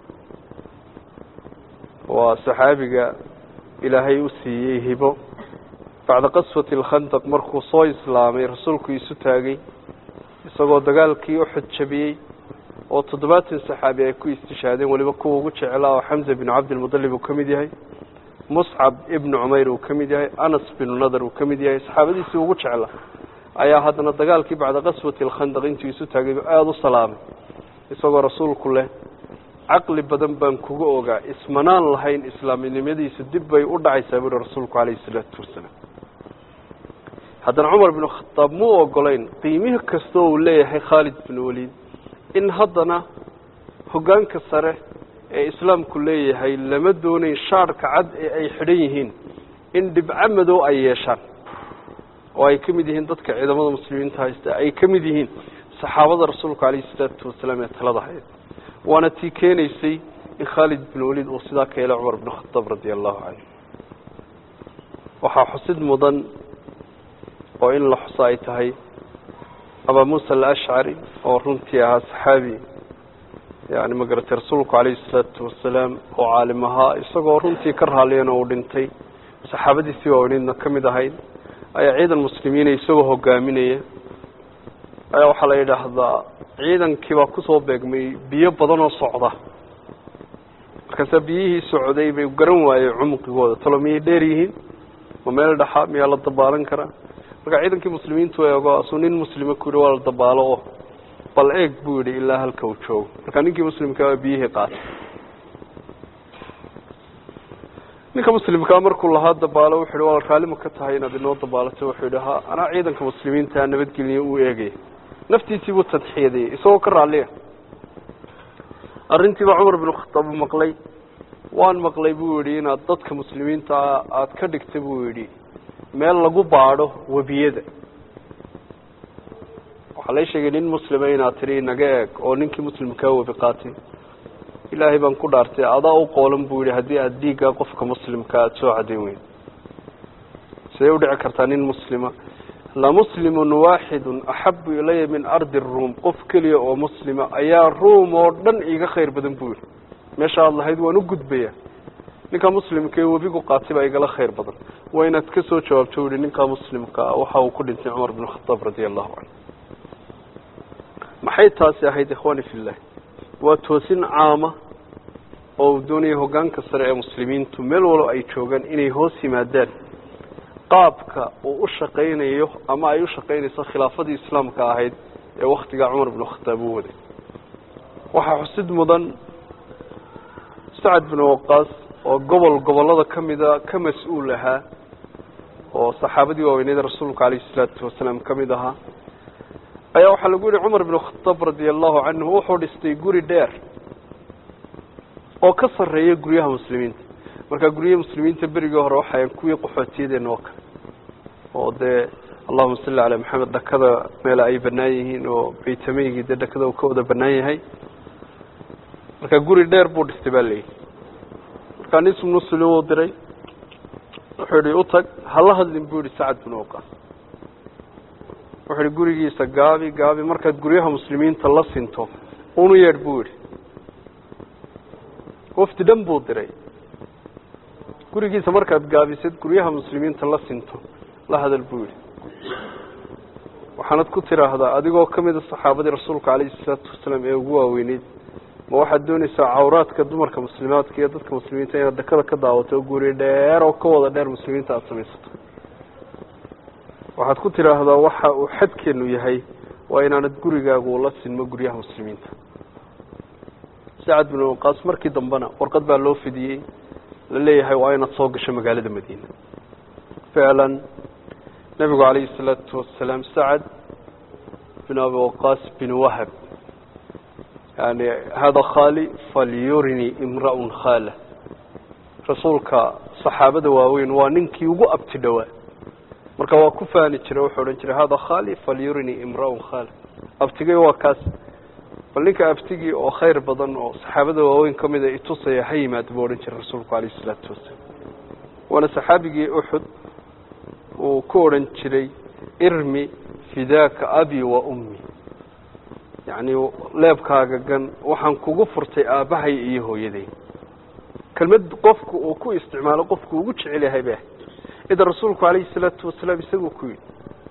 waa saxaabiga ilaahay u siiyey hibo bacda qaswati alkhandaq markuu soo islaamay rasuulku isu taagay isagoo dagaalkii uxud jabiyey oo toddobaatan saxaabi ay ku istishaadeen weliba kuwa ugu jeclaa oo xamza binu cabdilmudalib uu ka mid yahay muscab ibnu cumayr uu ka mid yahay anas binu nadar uu ka mid yahay saxaabadiisii ugu jeclaa ayaa haddana dagaalkii bacda qaswati alkhandaq intuu isu taagay aada u salaamay isagoo rasuulku leh caqli badan baan kuga ogaa ismanaan lahayn islaaminimadiisu dib bay u dhacaysaa buuhi rasuulku calayhi isalaatu wasalaam haddana cumar binu khadaab muu ogolayn qiimihi kastoo uu leeyahay khaalid bin waliid in haddana hoggaanka sare ee islaamku leeyahay lama doonayn shaarhka cad ee ay xidhan yihiin in dhibco madow ay yeeshaan oo ay ka mid yihiin dadka ciidamada muslimiinta haysta ay ka mid yihiin saxaabada rasuulka calayhi isalaatu wasalaam ee talada hayd waana tii keenaysay in khaalid bin waliid uu sidaa ka yeelay cumar bin khadaab radia allahu canhu waxaa xusid mudan oo in la xuso ay tahay abaa muusa alashcari oo runtii ahaa saxaabi yani magaratay rasuulku calayhi isalaatu wasalaam oo caalim ahaa isagoo runtii ka raalliyana uu dhintay saxaabadiisii waaweynidna ka mid ahayd ayaa ciidan muslimiina isagoo hogaaminaya ayaa waxaa la yidhaahdaa ciidankii baa kusoo beegmay biyo badan oo socda markaasaa biyihii socday bay garan waayey cumqigooda talo miyay dheer yihiin ma meel dhaxa miyaa la dabaalan karaa marka ciidankii muslimiintu eego asuu nin muslima ku yidhi waa la dabaalo oo bal eeg buu yidhi ilaa halka uu joogo marka ninkii muslimkaa waa biyihii qaatay ninka muslimkaa markuu lahaa dabaalo wuxu yhi waa raallima ka tahay inaad inoo dabaalato wuxuu yidhi ha anaa ciidanka muslimiinta nabadgeliya uu eegaya naftiisii buu tadxiyadayey isagoo ka raalliya arrintiibaa cumar binu khataab uu maqlay waan maqlay buu yidhi inaad dadka muslimiinta aada ka dhigta buu yidhi meel lagu baadho webiyada waxaa lay sheegay nin muslima inaad tidhi naga eeg oo ninkii muslimkaa webi qaatay ilaahay baan ku dhaartay adaa u qoolan buu yidhi haddii aada dhiiggaa qofka muslimka aada soo cadayn weyn siday udhici kartaa nin muslima lamuslimun waaxidun axabu ilaya min ardi ruum qof keliya oo muslima ayaa ruum oo dhan iiga khayr badan buu yihi meesha aad lahayd waan u gudbaya ninkaa muslimka ee webigu qaatay baa igala khayr badan waa inaad ka soo jawaabto u yihi ninkaa muslimka waxa uu ku dhintay cumar bin khataab radia allahu canhu maxay taasi ahayd ikhwani fillah waa toosin caama oo uu doonaya hoggaanka sare ee muslimiintu meel walo ay joogaan inay hoos yimaadaan qaabka uu u shaqaynayo ama ay u shaqaynayso khilaafadii islaamka ahayd ee waktigaa cumar binu khataab u waday waxaa xusid mudan sacad binu waqaas oo gobol gobollada ka mida ka mas-uul ahaa oo saxaabadii waaweyneed rasuulka calayhi salaatu wasalaam ka mid ahaa ayaa waxaa lagu yihi cumar binu khataab radia allahu canhu wuxuu dhistay guri dheer oo ka sarreeya guryaha muslimiinta markaa guryaha muslimiinta berigii hore waxayan kuwii qaxootiyadeena oo kale oo dee allahuma salli calaa maxamed dhakada meela ay banaan yihiin oo baytameygii dee dhakada uu ka wada banaan yahay markaa guri dheer buu dhistay baa leeyihi markaa nis muslim uu diray wuxuu yihi utag hala hadlin buu yihi sacad binu waqaas wuxuu yihi gurigiisa gaabi gaabi markaad guryaha muslimiinta la sinto unu yeedh buu yihi wafdi dhan buu diray gurigiisa markaad gaabisad guryaha muslimiinta la sinto la hadal buu yihi waxaanad ku tiraahdaa adigoo ka mida saxaabadii rasuulka calayhi salaatu wasalaam ee ugu waaweyneyd ma waxaad doonaysaa cawraadka dumarka muslimaadka iyo dadka muslimiinta inaad dakada ka daawato guri dheer oo ka wada dheer muslimiinta aada samaysato waxaad ku tiraahdaa waxa uu xadkeenu yahay waa inaanad gurigaagu la sinmo guryaha muslimiinta sacad binu waqaas markii dambena warqad baa loo fidiyey la leeyahay waa inaad soo gasho magaalada madiina ficlan nebigu calayhi salaatu wasalaam sacad bin abi waqaas bin wahab yani hada khali falyurini imra-un khala rasuulka saxaabada waaweyn waa ninkii ugu abti dhowaa marka waa ku fahni jiray wuxuu odhan jiray hada khali falyurini imra-un khala abtigay waa kaas bal ninka abtigii oo khayr badan oo saxaabada waaweyn ka mida itusaya ha yimaado buu odhan jiray rasuulku calayhi isalaatu wasalaam waana saxaabigii uxud uu ku odhan jiray irmi fidaaka abi wa ummi yacni leebkaaga gan waxaan kugu furtay aabbahay iyo hooyaday kelmad qofku uu ku isticmaalo qofku ugu jecel yahay ba idan rasuulku calayhi salaatu wasalaam isaguu ku yidhi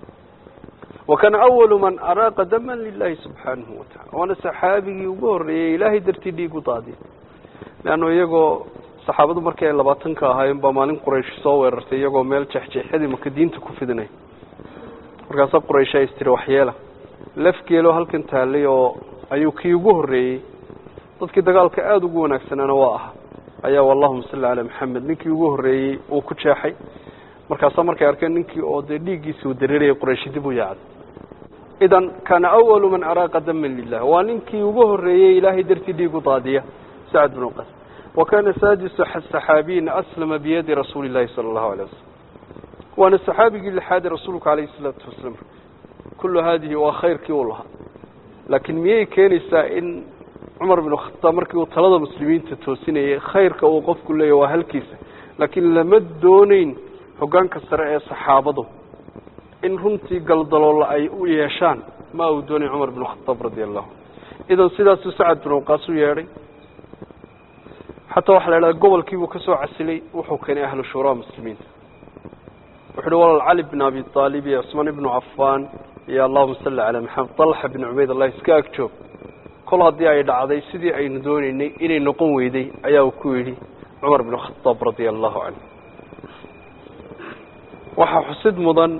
wakana awalu man araaqa daman lilahi subxaanahu watacala waana saxaabigii ugu horreeyey ilaahay dartii dhiig u daadiya leanno iyagoo saxaabadu markii ay labaatanka ahaayeen baa maalin quraysh soo weerartay iyagoo meel jexjeexyadii maka diinta ku fidinay markaasaa quraysh ay istiri waxyeela lafgeelo halkan taallay oo ayuu kii ugu horreeyey dadkii dagaalka aada ugu wanaagsanaana waa ah ayaa allahuma salli calaa maxamed ninkii ugu horreeyey uu ku jeexay markaasaa markay arkeen ninkii oo dee dhiiggiisi uu dareerayay qurayshi dib u yaacday idan kana awalu man araaqa daman lilah waa ninkii ugu horreeyey ilaahay dartii dhiig u daadiya sacad bin qas wa kana saadisu saxaabiyin aslama biyadi rasuuli llahi sala allahu alay wasalam waana saxaabigii lixaadi rasuulku calayhi salaatu wasalaam kullu haadihi waa khayrkii uu lahaa laakiin miyay keenaysaa in cumar bin khataab markii uu talada muslimiinta toosinayay khayrka uu qofku leeyahy waa halkiisa laakiin lama dooneyn hoggaanka sare ee saxaabadu in runtii galdaloolla ay u yeeshaan ma uu doonay cumar bin khataab radia allahu idan sidaasuu sacad bin waqaas u yeedhay xataa waxaa la idhaha gobolkiibuu ka soo casilay wuxuu keenay ahlu shuuraa muslimiinta wuxu uhi walaal cali bin abi aalib iyo cusmaan ibnu cafaan iyo allahuma salli calaa maxamed dalxa bin cubayd allah iska ag joog kol haddii ay dhacday sidii aynu doonaynay inay noqon weyday ayaa uu ku yidhi cumar bin khataab radia allahu canhu waxaa xusid mudan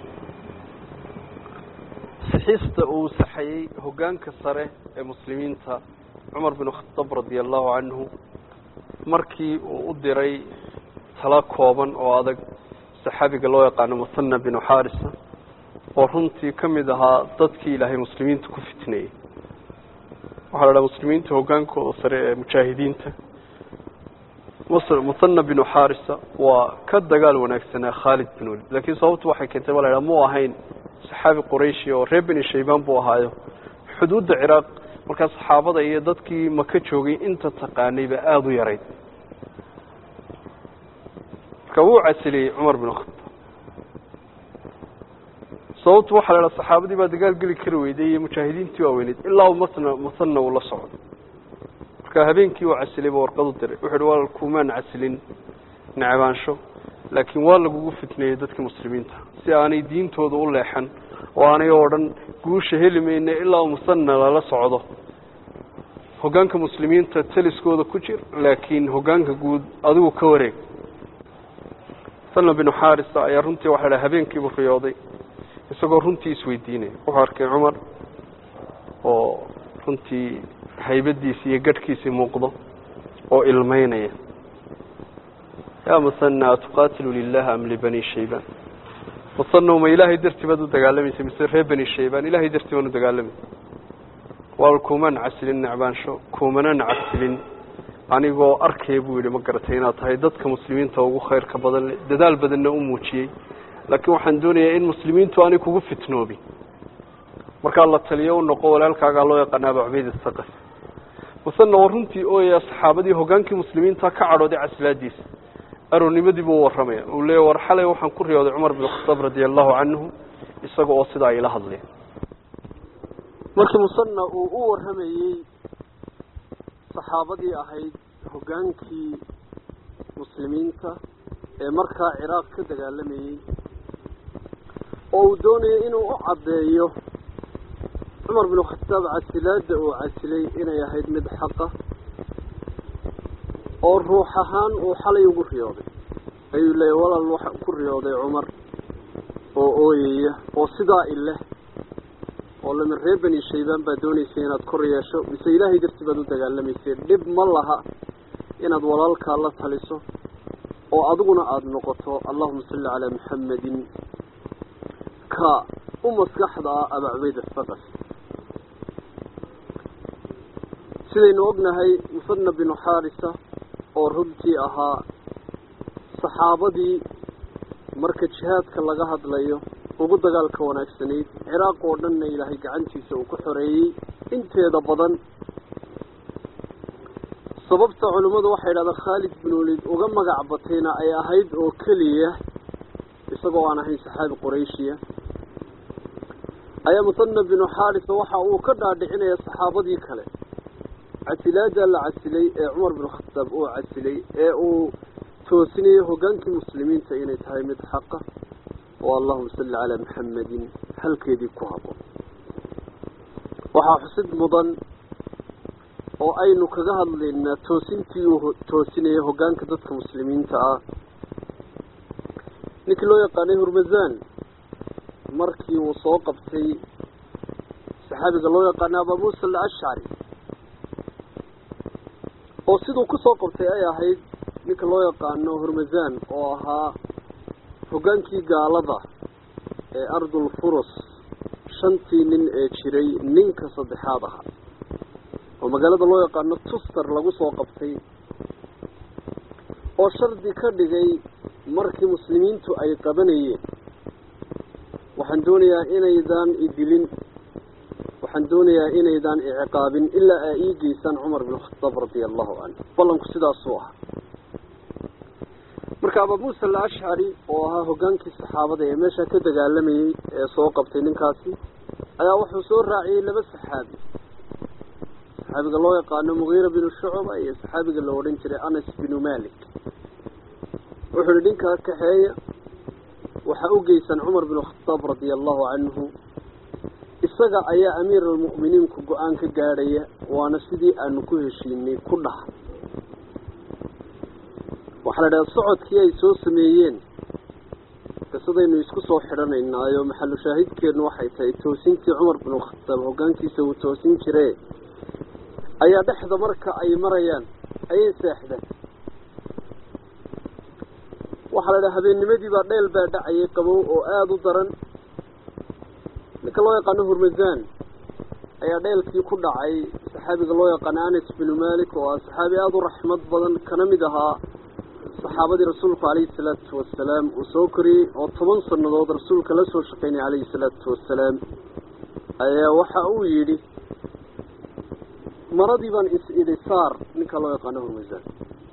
sixista uu saxayey hoggaanka sare ee muslimiinta cumar bin khataab radia allahu canhu markii uu u diray tala kooban oo adag saxaabiga loo yaqaano muthana binu xarisa oo runtii ka mid ahaa dadkii ilaahay muslimiinta ku fitneeyey waxaa la dhaha muslimiinta hoggaankooda sare ee mujaahidiinta muthana binu xarisa waa ka dagaal wanaagsanaa khaalid bin walid lakiin sababtu waxay keentay ba la dhaha mu ahayn saxaabi qurayshi oo reer beni shaybaan buu ahaayo xuduudda ciraaq markaa saxaabada iyo dadkii maka joogay inta taqaanay ba aada u yarayd marka wuu casiliyey cumar bin khataab sababtu waxaa la idhaha saxaabadii baa dagaal geli kari weyday iyo mujaahidiintii waaweyneyd ilaa masna masana uu la socdo marka habeenkii uu casilay ba warqad u diray wuxu uhi waa kumaan casilin necbaansho laakiin waa lagugu fitneeyey dadka muslimiinta si aanay diintooda u leexan oo aanay oo dhan guusha heli mayne ilaa musana lala socdo hoggaanka muslimiinta taliskooda ku jir laakiin hoggaanka guud adigu ka wareeg salma binu xarisa ayaa runtii waxa dhaha habeenkiibuu riyooday isagoo runtii isweydiinaya wuxuu arkay cumar oo runtii haybadiisi iyo gadhkiisii muuqdo oo ilmeynaya yaa musana atuqaatilu lilah am libani shayban musana ma ilaahay dartii baad u dagaalamaysa mise reer bani shayban ilahay dartii baan u dagaalamaysa waa kuumaan casilin necbaansho kuumanan casilin anigoo arkaya buu yidhi ma garatay inaad tahay dadka muslimiinta ugu khayrka badan le dadaal badanna u muujiyey laakiin waxaan doonayaa in muslimiintu aanay kugu fitnoobin markaa la taliyo u noqo walaalkaagaa loo yaqaana aba cubayd asaqafi musana waa runtii ooyaya saxaabadii hoggaankii muslimiinta ka cadhooday casilaadiisa aroornimadii buu u warramaya uu leeya war xalay waxaan ku riyooday cumar bin khataab radia allahu canhu isaga oo sidaa ila hadlaya markii musana uu u warramayey saxaabadii ahayd hoggaankii muslimiinta ee markaa ciraaq ka dagaalamayey oo uu doonayay inuu u caddeeyo cumar binu khataab casilaadda uu casilay inay ahayd mid xaqa oo ruux ahaan uu xalay ugu riyooday ayuu leeyahy walaal waxa ku riyooday cumar oo ooyaya oo sidaa ileh oo lamin reer bani shaybaan baa doonaysay inaad kor yeesho mise ilaahay dartii baad u dagaalamaysay dhib ma laha inaad walaalkaa la taliso oo adiguna aada noqoto allahuma salli calaa maxamedin ka u maskaxda ah aba cubayd asaqaf sidaynu ognahay musana binu xaarisa oo runtii ahaa saxaabadii marka jihaadka laga hadlayo ugu dagaalka wanaagsanayd ciraaq oo dhanna ilaahay gacantiisa uu ku xoreeyey inteeda badan sababta culimmadu waxay idhahdaan khaalid bin walid uga magac batayna ay ahayd oo keliya isagoo aan ahayn saxaabi qurayshiya ayaa musana binu xaarisa waxa uu ka dhaadhicinaya saxaabadii kale casilaada la casilay ee cumar bin khataab uu casilay ee uu toosinayay hoggaankii muslimiinta inay tahay mid xaqa oo allahuma salli calaa maxamedin halkeedii ku haboon waxaa xusid mudan oo aynu kaga hadlaynaa toosintii uu toosinayay hoggaanka dadka muslimiinta ah ninkii loo yaqaanay hurmazan markii uu soo qabtay saxaabiga loo yaqaanay abaa muusa alashcari oo siduu kusoo qabtay ay ahayd ninka loo yaqaano hurmazan oo ahaa hoggaankii gaalada ee ardul furus shantii nin ee jiray ninka saddexaad ahaa oo magaalada loo yaqaano tuster lagu soo qabtay oo shardi ka dhigay markii muslimiintu ay qabanayeen waxaan doonayaa inaydaan idilin waxaan doonayaa inaydaan iciqaabin ilaa aa ii geysaan cumar bin khataab radia allahu canhu ballanku sidaasuu ahaa marka abaa muusa alashcari oo ahaa hoggaankii saxaabada ee meesha ka dagaalamayey ee soo qabtay ninkaasi ayaa wuxuu soo raaciyey laba saxaabi saxaabiga loo yaqaano mugiira binu shucba iyo saxaabiga la odhan jiray anas binu malik wuxuu yihi ninkaa kaxeeya waxaa u geysan cumar binu khataab radia allahu canhu isaga ayaa amiir almu'miniinku go-aan ka gaadhaya waana sidii aanu ku heshiinay ku dhaha waxaa la idhaha socodkii ay soo sameeyeen qisadaynu isku soo xidhanaynaayo maxalu shaahidkeenu waxay tahay toosintii cumar binu khataab hoggaankiisa uu toosin jire ayaa dhexda marka ay marayaan ayay seexdeen waxaa la idhaha habeennimadii baa dheel baa dhacayay qabow oo aada u daran ninka loo yaqaano hurmazan ayaa dheelkii ku dhacay saxaabiga loo yaqaano anas binu malik oo ah saxaabi aada u raxmad badan kana mid ahaa saxaabadii rasuulku calayhi salaatu wasalaam uu soo koriyey oo toban sannadood rasuulka la soo shaqaynaya calayhi salaatu wasalaam ayaa waxa uu yidhi maradii baan is idhi saar ninka loo yaqaano hurmazan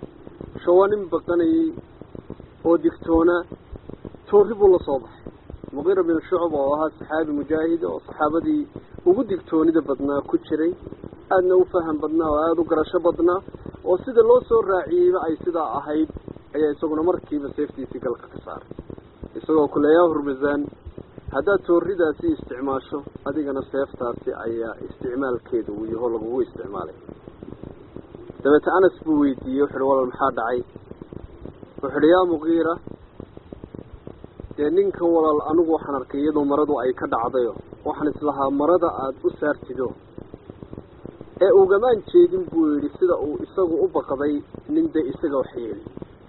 sho waa nin baqanayey oo digtoona toorri buu la soo baxay muqiira bin shucb oo ahaa saxaabi mujaahida oo saxaabadii ugu digtoonida badnaa ku jiray aadna u faham badnaa oo aada u garasho badnaa oo sida loo soo raaciyeyba ay sidaa ahayd ayaa isaguna markiiba seeftiisii galka ka saaray isagoo kuleeyaa hurmasaan haddaad tooridaasi isticmaasho adigana seeftaasi ayaa isticmaalkeeda uu yaho lagugu isticmaalay dabeete anas buu weydiiyey wuxu uhi walal maxaa dhacay wuxu uhi yaa muqiira dee ninkan walaal anigu waxaan arkay iyadoo maradu ay ka dhacdayo waxaan islahaa marada aada u saartido ee ugamaan jeedin buu yidhi sida uu isagu u baqday nin dee isaga wax yeeli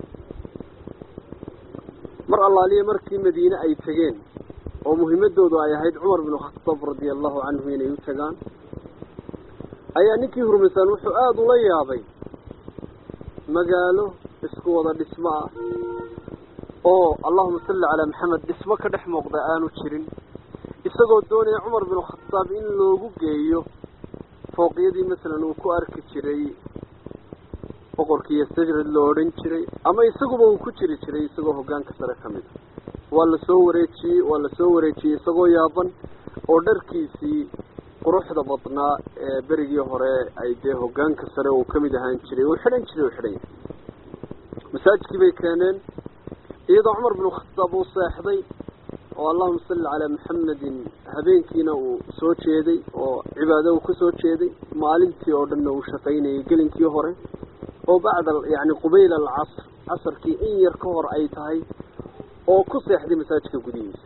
mar allaaliya markii madiine ay tegeen oo muhiimadoodu ay ahayd cumar binu khataab radia allahu canhu inay u tagaan ayaa ninkii hurmasaan wuxuu aada ula yaabay magaalo isku wada dhismo ah oo allahuma salli calaa maxamed dhismo ka dhex muuqda aanu jirin isagoo doonaya cumar binu khataab in loogu geeyo fooqyadii masalan uu ku arki jiray boqorkiiyo sajrad la odhan jiray ama isaguba uu ku jiri jiray isagoo hoggaanka sare ka mid a waa la soo wareejiyey waa la soo wareejiyey isagoo yaaban oo dharkiisii quruxda badnaa ee berigii hore ay dee hoggaanka sare uu ka mid ahaan jiray uu xidhan jiray uu xidhan yahay masaajidkii bay keeneen iyadoo cumar binu khataab uu seexday oo allahuma salli calaa maxamedin habeenkiina uu soo jeeday oo cibaado uu kusoo jeeday maalintii oo dhanna uu shaqaynayay gelinkii hore oo bacda yani qubayl alcasr casarkii in yar ka hor ay tahay oo ku seexday masaajidka gudihiisa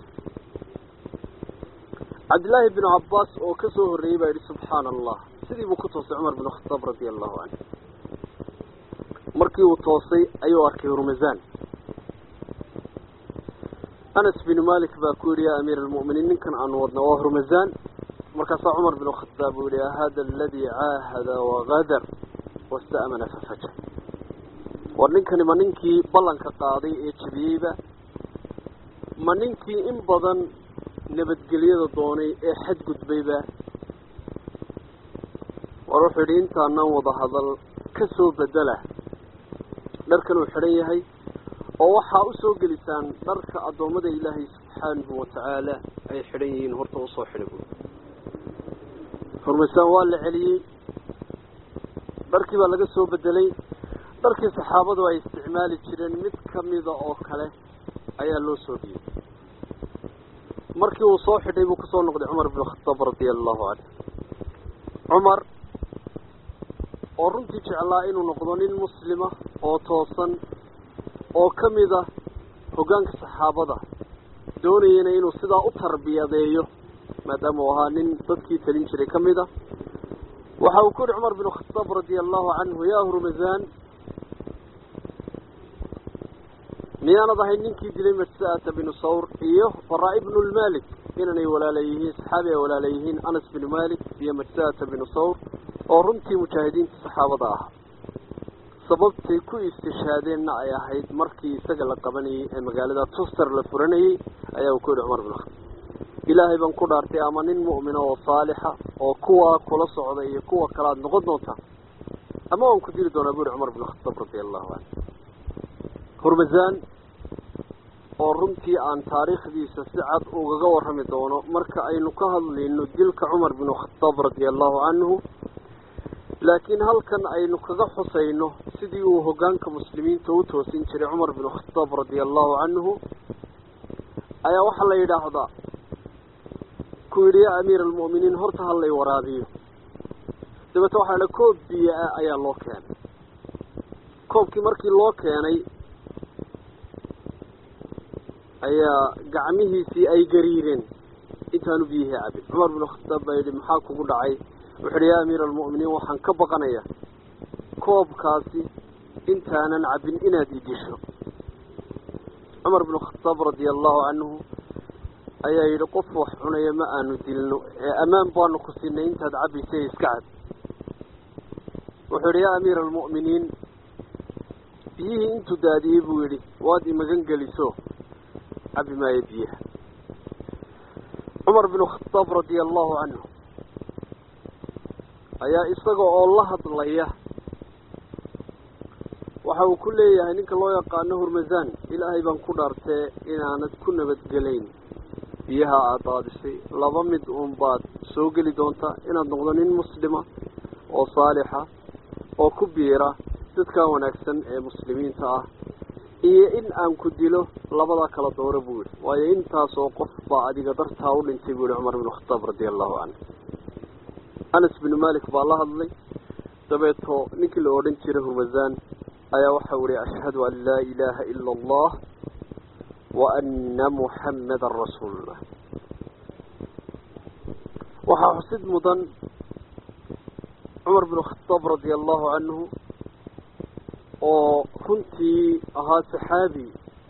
cabdillaahi binu cabbaas oo ka soo horreeyey baa yidhi subxaana allah sidii buu ku toosay cumar binu khataab radia allahu canhu markii uu toosay ayuu arkay hurmasaan anas binu malik baa ku yidhi yaa amiira almu'miniin ninkan aanu wadna waa hurmasaan markaasaa cumar binu khataab uu yihi hada aladii caahada wagadar wasta'mana fafajar war ninkani ma ninkii ballanka qaaday ee jebiyeyba ma ninkii in badan nabadgelyada doonay ee xadgudbayba war wuxuu yidhi intaanaan wada hadal ka soo bedela dharkan uu xidhan yahay oo waxaa usoo gelisaan dharka addoommada ilaahay subxaanahu watacaala ay xidhan yihiin horta usoo xidha buy hurmaysaan waa la celiyey dharkii baa laga soo bedelay dharkii saxaabadu ay isticmaali jireen mid kamida oo kale ayaa loo soo dhiibay markii uu soo xidhay buu kusoo noqday cumar binu khataab radia allahu canhu cumar oo runtii jeclaa inuu noqdo nin muslima oo toosan oo ka mid a hoggaanka saxaabada doonayana inuu sidaa u tarbiyadeeyo maadaama uu ahaa nin dadkii talin jiray ka mid a waxa uu ku yihi cumar binu khataab radia allahu canhu yaa hurmasaan miyaanad ahayn ninkii dilay majsa'ata binu sawr iyo baraa ibnu lmalik inanay walaala yihiin saxaabi ay walaala yihiin anas binu malik iyo majsa'ata binu sawr oo runtii mujaahidiinta saxaabada ah sababtay ku istishhaadeenna ay ahayd markii isaga la qabanayey ee magaalada tuster la furanayey ayaa uu ku yihi cumar binu khataab ilaahay baan ku dhaartay ama nin mu'mina oo saalixa oo kuwa kula socda iyo kuwa kale aada noqon doontaa ama waan ku dili doonaa bu yihi cumar binu khataab radia allahu canhu hurmasaan oo runtii aan taariikhdiisa si cad ugaga warrami doono marka aynu ka hadlayno dilka cumar binu khataab radia allahu canhu laakiin halkan aynu kaga xusayno sidii uu hoggaanka muslimiinta u toosin jiray cumar binu khataab radia allahu canhu ayaa waxaa la yidhaahdaa ku yidhi yaa amiira almu'miniin horta ha lay waraabiyo dabeete waxaa la koob biyo ah ayaa loo keenay koobkii markii loo keenay ayaa gacmihiisii ay gariireen intaanu biyihii cabin cumar binu khataab baa yidhi maxaa kugu dhacay wuxu uhi yaa amiira almu'miniin waxaan ka baqanayaa koobkaasi intaanan cabin inaad idisho cumar binu khataab radia allahu canhu ayaa yidhi qof wax cunaya ma aanu dilno ee ammaan baanu ku siinay intaad cabbaysay iska cab wuxuu yidhi yaa amiira almu'miniin biyihii intuu daadiyey buu yidhi waad imagan geliso cabi maayo biyaha cumar binu khataab radia allahu canhu ayaa isaga oo la hadlaya waxa uu ku leeyahay ninka loo yaqaano hurmasaan ilaahay baan ku dhaartee inaanad ku nabadgelayn biyaha aada daadisay laba mid uun baad soo geli doontaa inaad noqdo nin muslima oo saalixa oo ku biira dadka wanaagsan ee muslimiinta ah iyo in aan ku dilo labadaa kala dooro buu yihi waayo intaas oo qof baa adiga dartaa u dhintay buu yihi cumar bin khataab radia allahu canhu anas binu malik baa la hadlay dabeeto ninkii la odhan jiray hurmasaan ayaa waxau ihi ashhadu an laa ilaaha ila allah wa ana muxammadan rasuulullah waxaa xusid mudan cumar bin khataab radia allahu canhu oo runtii ahaa saxaabi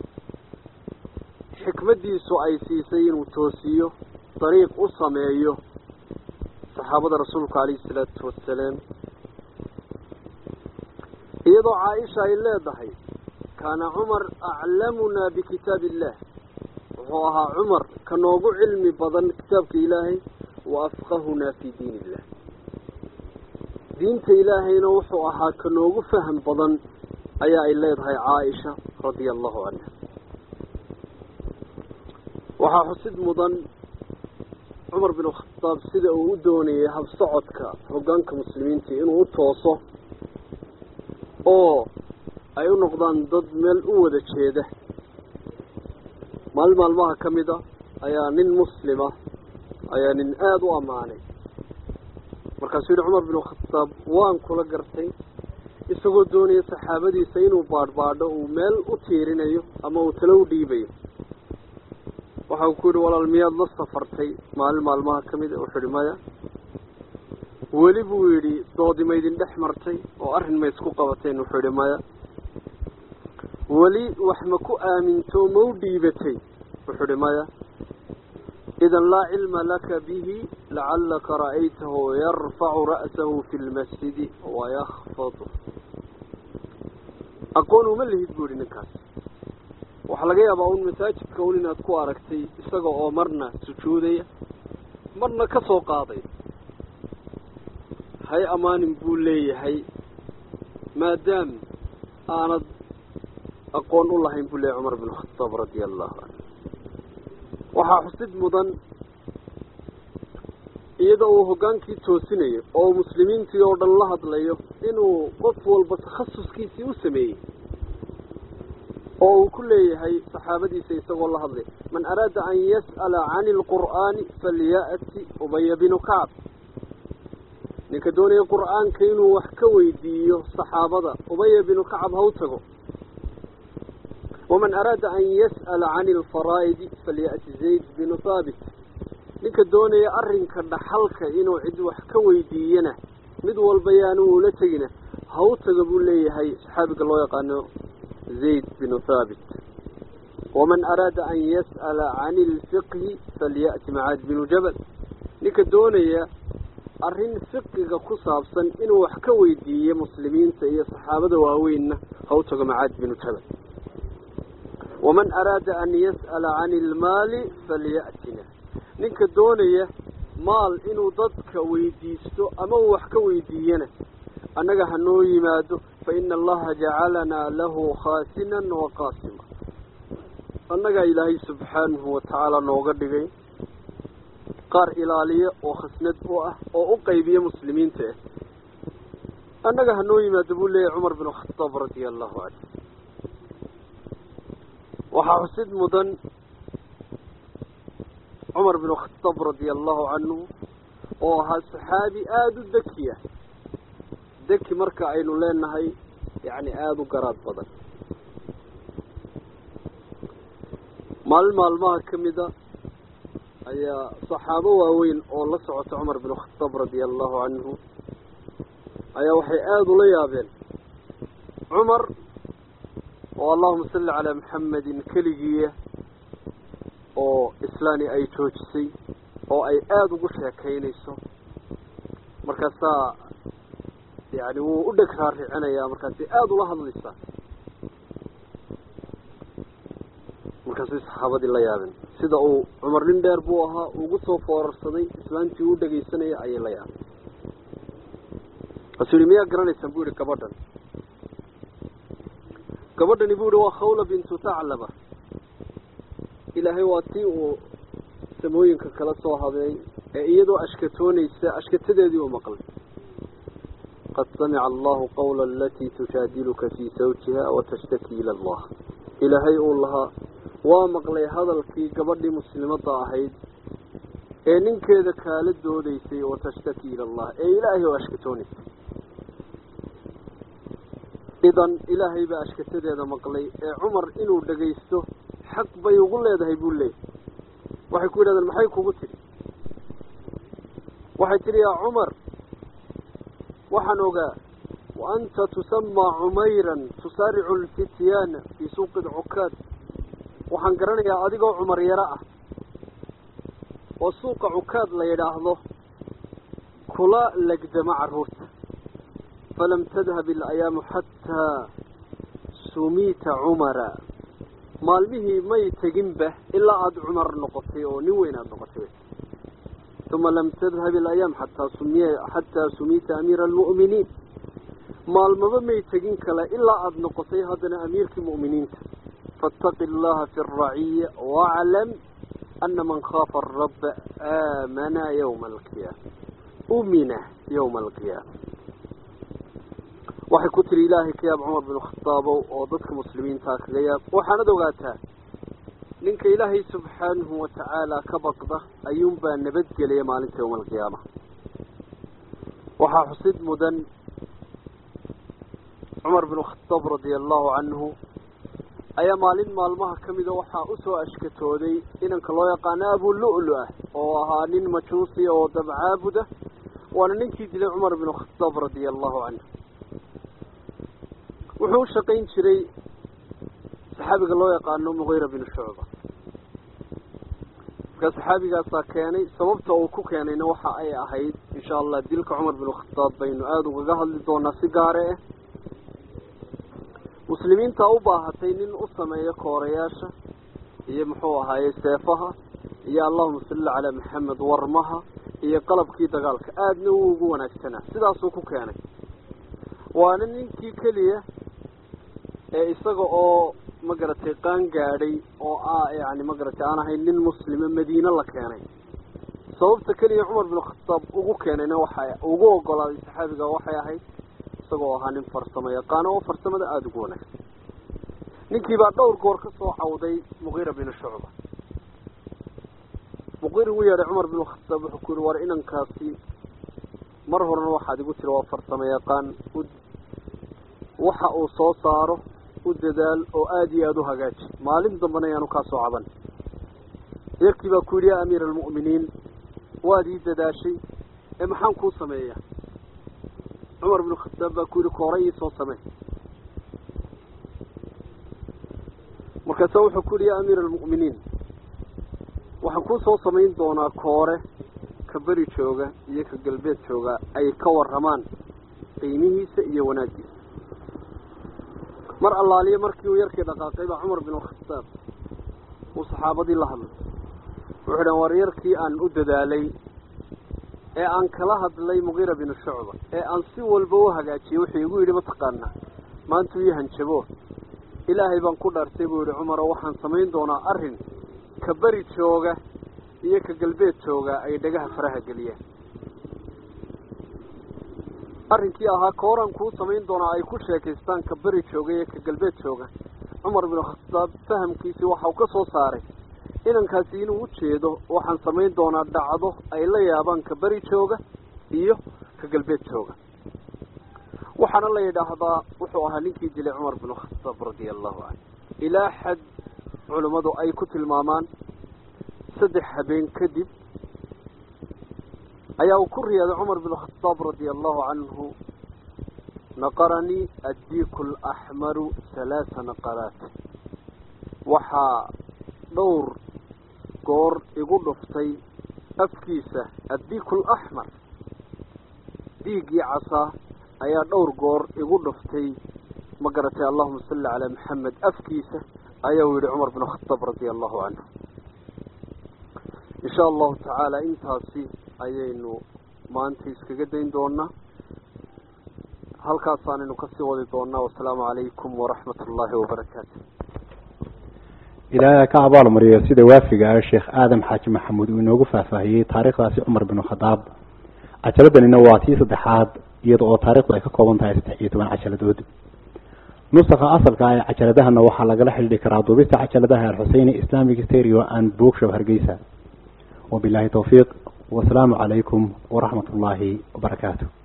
xikmaddiisu ay siisay inuu toosiyo dariiq u sameeyo saxaabada rasuulka calayhi salaatu wasalaam iyadoo caaisha ay leedahay kaana cumar aclamunaa bikitaabi illah wuxuu ahaa cumar ka noogu cilmi badan kitaabka ilaahay wa afqahunaa fii diin illah diinta ilaahayna wuxuu ahaa ka noogu faham badan ayaa ay leedahay caaisha radia allahu canha waxaa xusid mudan cumar bin khataab sida uu u doonayay habsocodka hoggaanka muslimiinta inuu u tooso oo ay u noqdaan dad meel u wada jeeda maalin maalmaha ka mid a ayaa nin muslima ayaa nin aada u ammaanay markaasuu yihi cumar bin khataab waan kula gartay isagoo doonaya saxaabadiisa inuu baadhbaadho uu meel u tiirinayo ama uu talo u dhiibayo waxa uu ku yidhi walaal miyaad la safartay maalin maalmaha ka mid a wuxuu yihi maya weli buu yidhi doodi ma idin dhex martay oo arrin ma isku qabateen wuxuu yidhi maya weli wax ma ku aaminto ma u dhiibatay wuxuu yihi maya idan laa cilma laka bihi lacallaka ra'aytahu yarfacu ra'sahu fi lmasjidi wayakfadu aqoon uma lihid buu yihi ninkaas waxaa laga yaabaa un masaajidka un inaad ku aragtay isaga oo marna sujuudaya marna ka soo qaaday hay amaanin buu leeyahay maadaam aanad aqoon u lahayn buu leeyahay cumar bin khataab radia allahu canhu waxaa xusid mudan iyada uu hoggaankii toosinayo oo uu muslimiintii oo dhan la hadlayo inuu qof walba takhasuskiisii u sameeyey oo uu ku leeyahay saxaabadiisa isagoo la hadlay man araada an yas'ala cani alqur'aani falya'ti ubaya binu kacb ninka doonaya qur'aanka inuu wax ka weydiiyo saxaabada ubaya binu kacab ha u tago waman araada an yas'ala cani alfaraa'idi falya'ti zayd binu haabit ninka doonaya arrinka dhaxalka inuu cid wax ka weydiiyana mid walba yaanu ula tegina ha u tago buu leeyahay saxaabiga loo yaqaano zayd binu haabit waman araada an yas'ala cani alfiqhi falya'ti macaad binu jabal ninka doonaya arrin fiqiga ku saabsan inuu wax ka weydiiyo muslimiinta iyo saxaabada waaweynna ha u tago macaad binu jabal waman araada an yas'ala cani almaali falya'tina ninka doonaya maal inuu dadka weydiisto ama uu wax ka weydiiyana annaga ha noo yimaado fa ina allaha jacalanaa lahu khaasinan wa qaasima annagaa ilaahay subxaanahu watacaala nooga dhigay qaar ilaaliya oo khasnad u ah oo u qaybiya muslimiinta ah annaga ha noo yimaado buu leeyahay cumar bin khataab radia allahu canhu waxaa xusid mudan cumar bin khataab radia allahu canhu oo ahaa saxaabi aada u dekiya deki marka aynu leenahay yacni aada u garaad badan maalin maalmaha ka mida ayaa saxaabo waaweyn oo la socota cumar bin khataab radia allahu canhu ayaa waxay aada ula yaabeen cumar oo allahuma salli calaa maxamedin keligiiya oo islaani ay joojisay oo ay aada ugu sheekaynayso markaasaa yani wuu u dheg raaricinayaa markaasay aada ula hadlaysaa markaasay saxaabadii la yaabeen sida uu cumar nin dheer buu ahaa ugu soo foorarsaday islaantii u dhegaysanaya ayay la yaabeen kaasuu yihi miyaa garanaysaan bu yihi gabadhan gabadhani bu yihi waa khawla bintu taclaba ilaahay waa tii uu samooyinka kala soo habeey ee iyadoo ashkatoonaysa ashkatadeedii u maqlay qad samica allahu qawla alatii tujaadiluka fii sawjiha watashtaki ila allah ilaahay uu lahaa waa maqlay hadalkii gabadhii muslimadda ahayd ee ninkeeda kaala doodaysay watashtaki ila allah ee ilaahay oo ashkatoonaysay idan ilaahay baa ashkatadeeda maqlay ee cumar inuu dhagaysto xaq bay ugu leedahay buu leeyahy waxay ku yidhahdeen maxay kugu tidhi waxay tidhi yaa cumar waxaan ogaa wa anta tusamaa cumayran tusaaricu lfityaana fii suuqi cukaad waxaan garanayaa adigoo cumar yaro ah oo suuqa cukaad la yidhaahdo kula legdama carruurta falam tadhab ilayaamu xataa sumiita cumara maalmihii may teginba ilaa aada cumar noqotay oo nin weyn aada noqotay uma lam tadhab ilayaam xataa sumiy xataa sumiita amiira almu'miniin maalmaba may tegin kale ilaa aada noqotay haddana amiirkii mu'miniinta faataqi allaha fi araciya waclam ana man khaafa arabba aamana yawma alqiyaama umina yawma alqiyaama waxay ku tiri ilaahay ka yaab cumar bin khadaabow oo dadka muslimiintaa kaga yaab waxaanad ogaataa ninka ilaahay subxaanahu watacaala ka baqda ayuunbaa nabadgelaya maalinta yawma alqiyaama waxaa xusid mudan cumar bin khadaab radia allahu canhu ayaa maalin maalmaha ka mida waxaa usoo ashkatooday inanka loo yaqaano abu lu-lu ah oo ahaa nin majuusi oo dabcaabuda waana ninkii dilay cumar bin khadaab radia allahu canhu wuxuu u shaqayn jiray saxaabiga loo yaqaano mugiira bin shucba markaa saxaabigaasaa keenay sababta uu ku keenayna waxa ay ahayd insha allah dilka cumar bin khadaab baynu aada ugaga hadli doonaa si gaare ah muslimiintaa u baahatay nin u sameeyo koorayaasha iyo muxuu ahaaye seefaha iyo allahuma salli calaa maxamed warmaha iyo qalabkii dagaalka aadna wuu ugu wanaagsanaa sidaasuu ku keenay waana ninkii keliya ee isaga oo magaratay qaan gaadhay oo ah yani magaratay aan ahayn nin muslima madiine la keenay sababta keliya cumar bin khataab ugu keenayna waxa ugu ogolaaday saxaabiga waxay ahayd isagoo ahaa nin farsamo yaqaano oo farsamada aada ugu wanaagsan ninkii baa dhowr goor ka soo cawday mugiira bin shucba muqiir ugu yeedhay cumar bin khataab wuxuu ku yihi war inankaasi mar horena waxaad igu tiri waa farsamo yaqaan waxa uu soo saaro u dadaal oo aada iyo aada u hagaaji maalin dambena ayaanu kaa soo caban yarkii baa ku yidhi yaa amiira almu'miniin waad ii dadaashay ee maxaan kuu sameeyaa cumar bin khataab baa ku yidhi koora ii soo samey markaasa wuxuu ku yidhi yaa amiira almu'miniin waxaan kuu soo samayn doonaa koore ka beri jooga iyo ka galbeed jooga ay ka warramaan qiimihiisa iyo wanaaggiisa mar allaaliye markii uu yarkii dhaqaaqay baa cumar bin khataab uu saxaabadii la hadlay wuxuu dhan war yarkii aan u dadaalay ee aan kala hadlay mugiira bin shucba ee aan si walba u hagaajiyey wuxuu igu yidhi mataqaanaa maanta ii hanjabo ilaahay baan ku dhaartay buu yihi cumar oo waxaan samayn doonaa arrin ka beri jooga iyo ka galbeed jooga ay dhagaha faraha geliyaan arrinkii ahaa kooraan kuu samayn doonaa ay ku sheekaystaan ka beri jooga iyo ka galbeed jooga cumar bin khataab fahamkiisii waxa uu ka soo saaray inankaasi inuu ujeedo waxaan samayn doonaa dhacdo ay la yaabaan ka beri jooga iyo ka galbeed jooga waxaana la yidhaahdaa wuxuu ahaa ninkii dilay cumar bin khataab radia allahu canhu ilaa xad culimmadu ay ku tilmaamaan saddex habeen kadib ayaa uu ku riyaaday cumar bin khataab radia allahu canhu naqaranii addiiku alaxmaru halaasa naqaraat waxaa dhowr goor igu dhuftay afkiisa addiiku alaxmar dhiiggii casaa ayaa dhowr goor igu dhuftay ma garatay allahuma salli calaa maxamed afkiisa ayaa uu yihi cumar bin khataab radia allahu canhu insha allahu tacaala intaasi ayaynu maanta iskaga dayn doonaa halkaasaanaynu kasii wadi doonaa wasalaamu calaykum waraxmat ullaahi wabarakaatu ilaahay ka abaal mariyo sida waafiga ah sheekh aadam xaaji maxamuud uu inoogu faahfaahiyey taariikhdaasi cumar binu khadaab cajaladanina waa tii saddexaad iyada oo taarikhdu ay ka kooban tahay saddex iyo toban cajaladood nusakha asalka ah ee cajaladahana waxaa lagala xidhiidhi karaa duubista cajaladaha alxuseyni islamic stereo and bookshop hargeysa wabilahi towfiiq wasalaamu calaykum waraxmat ullaahi wabarakaatu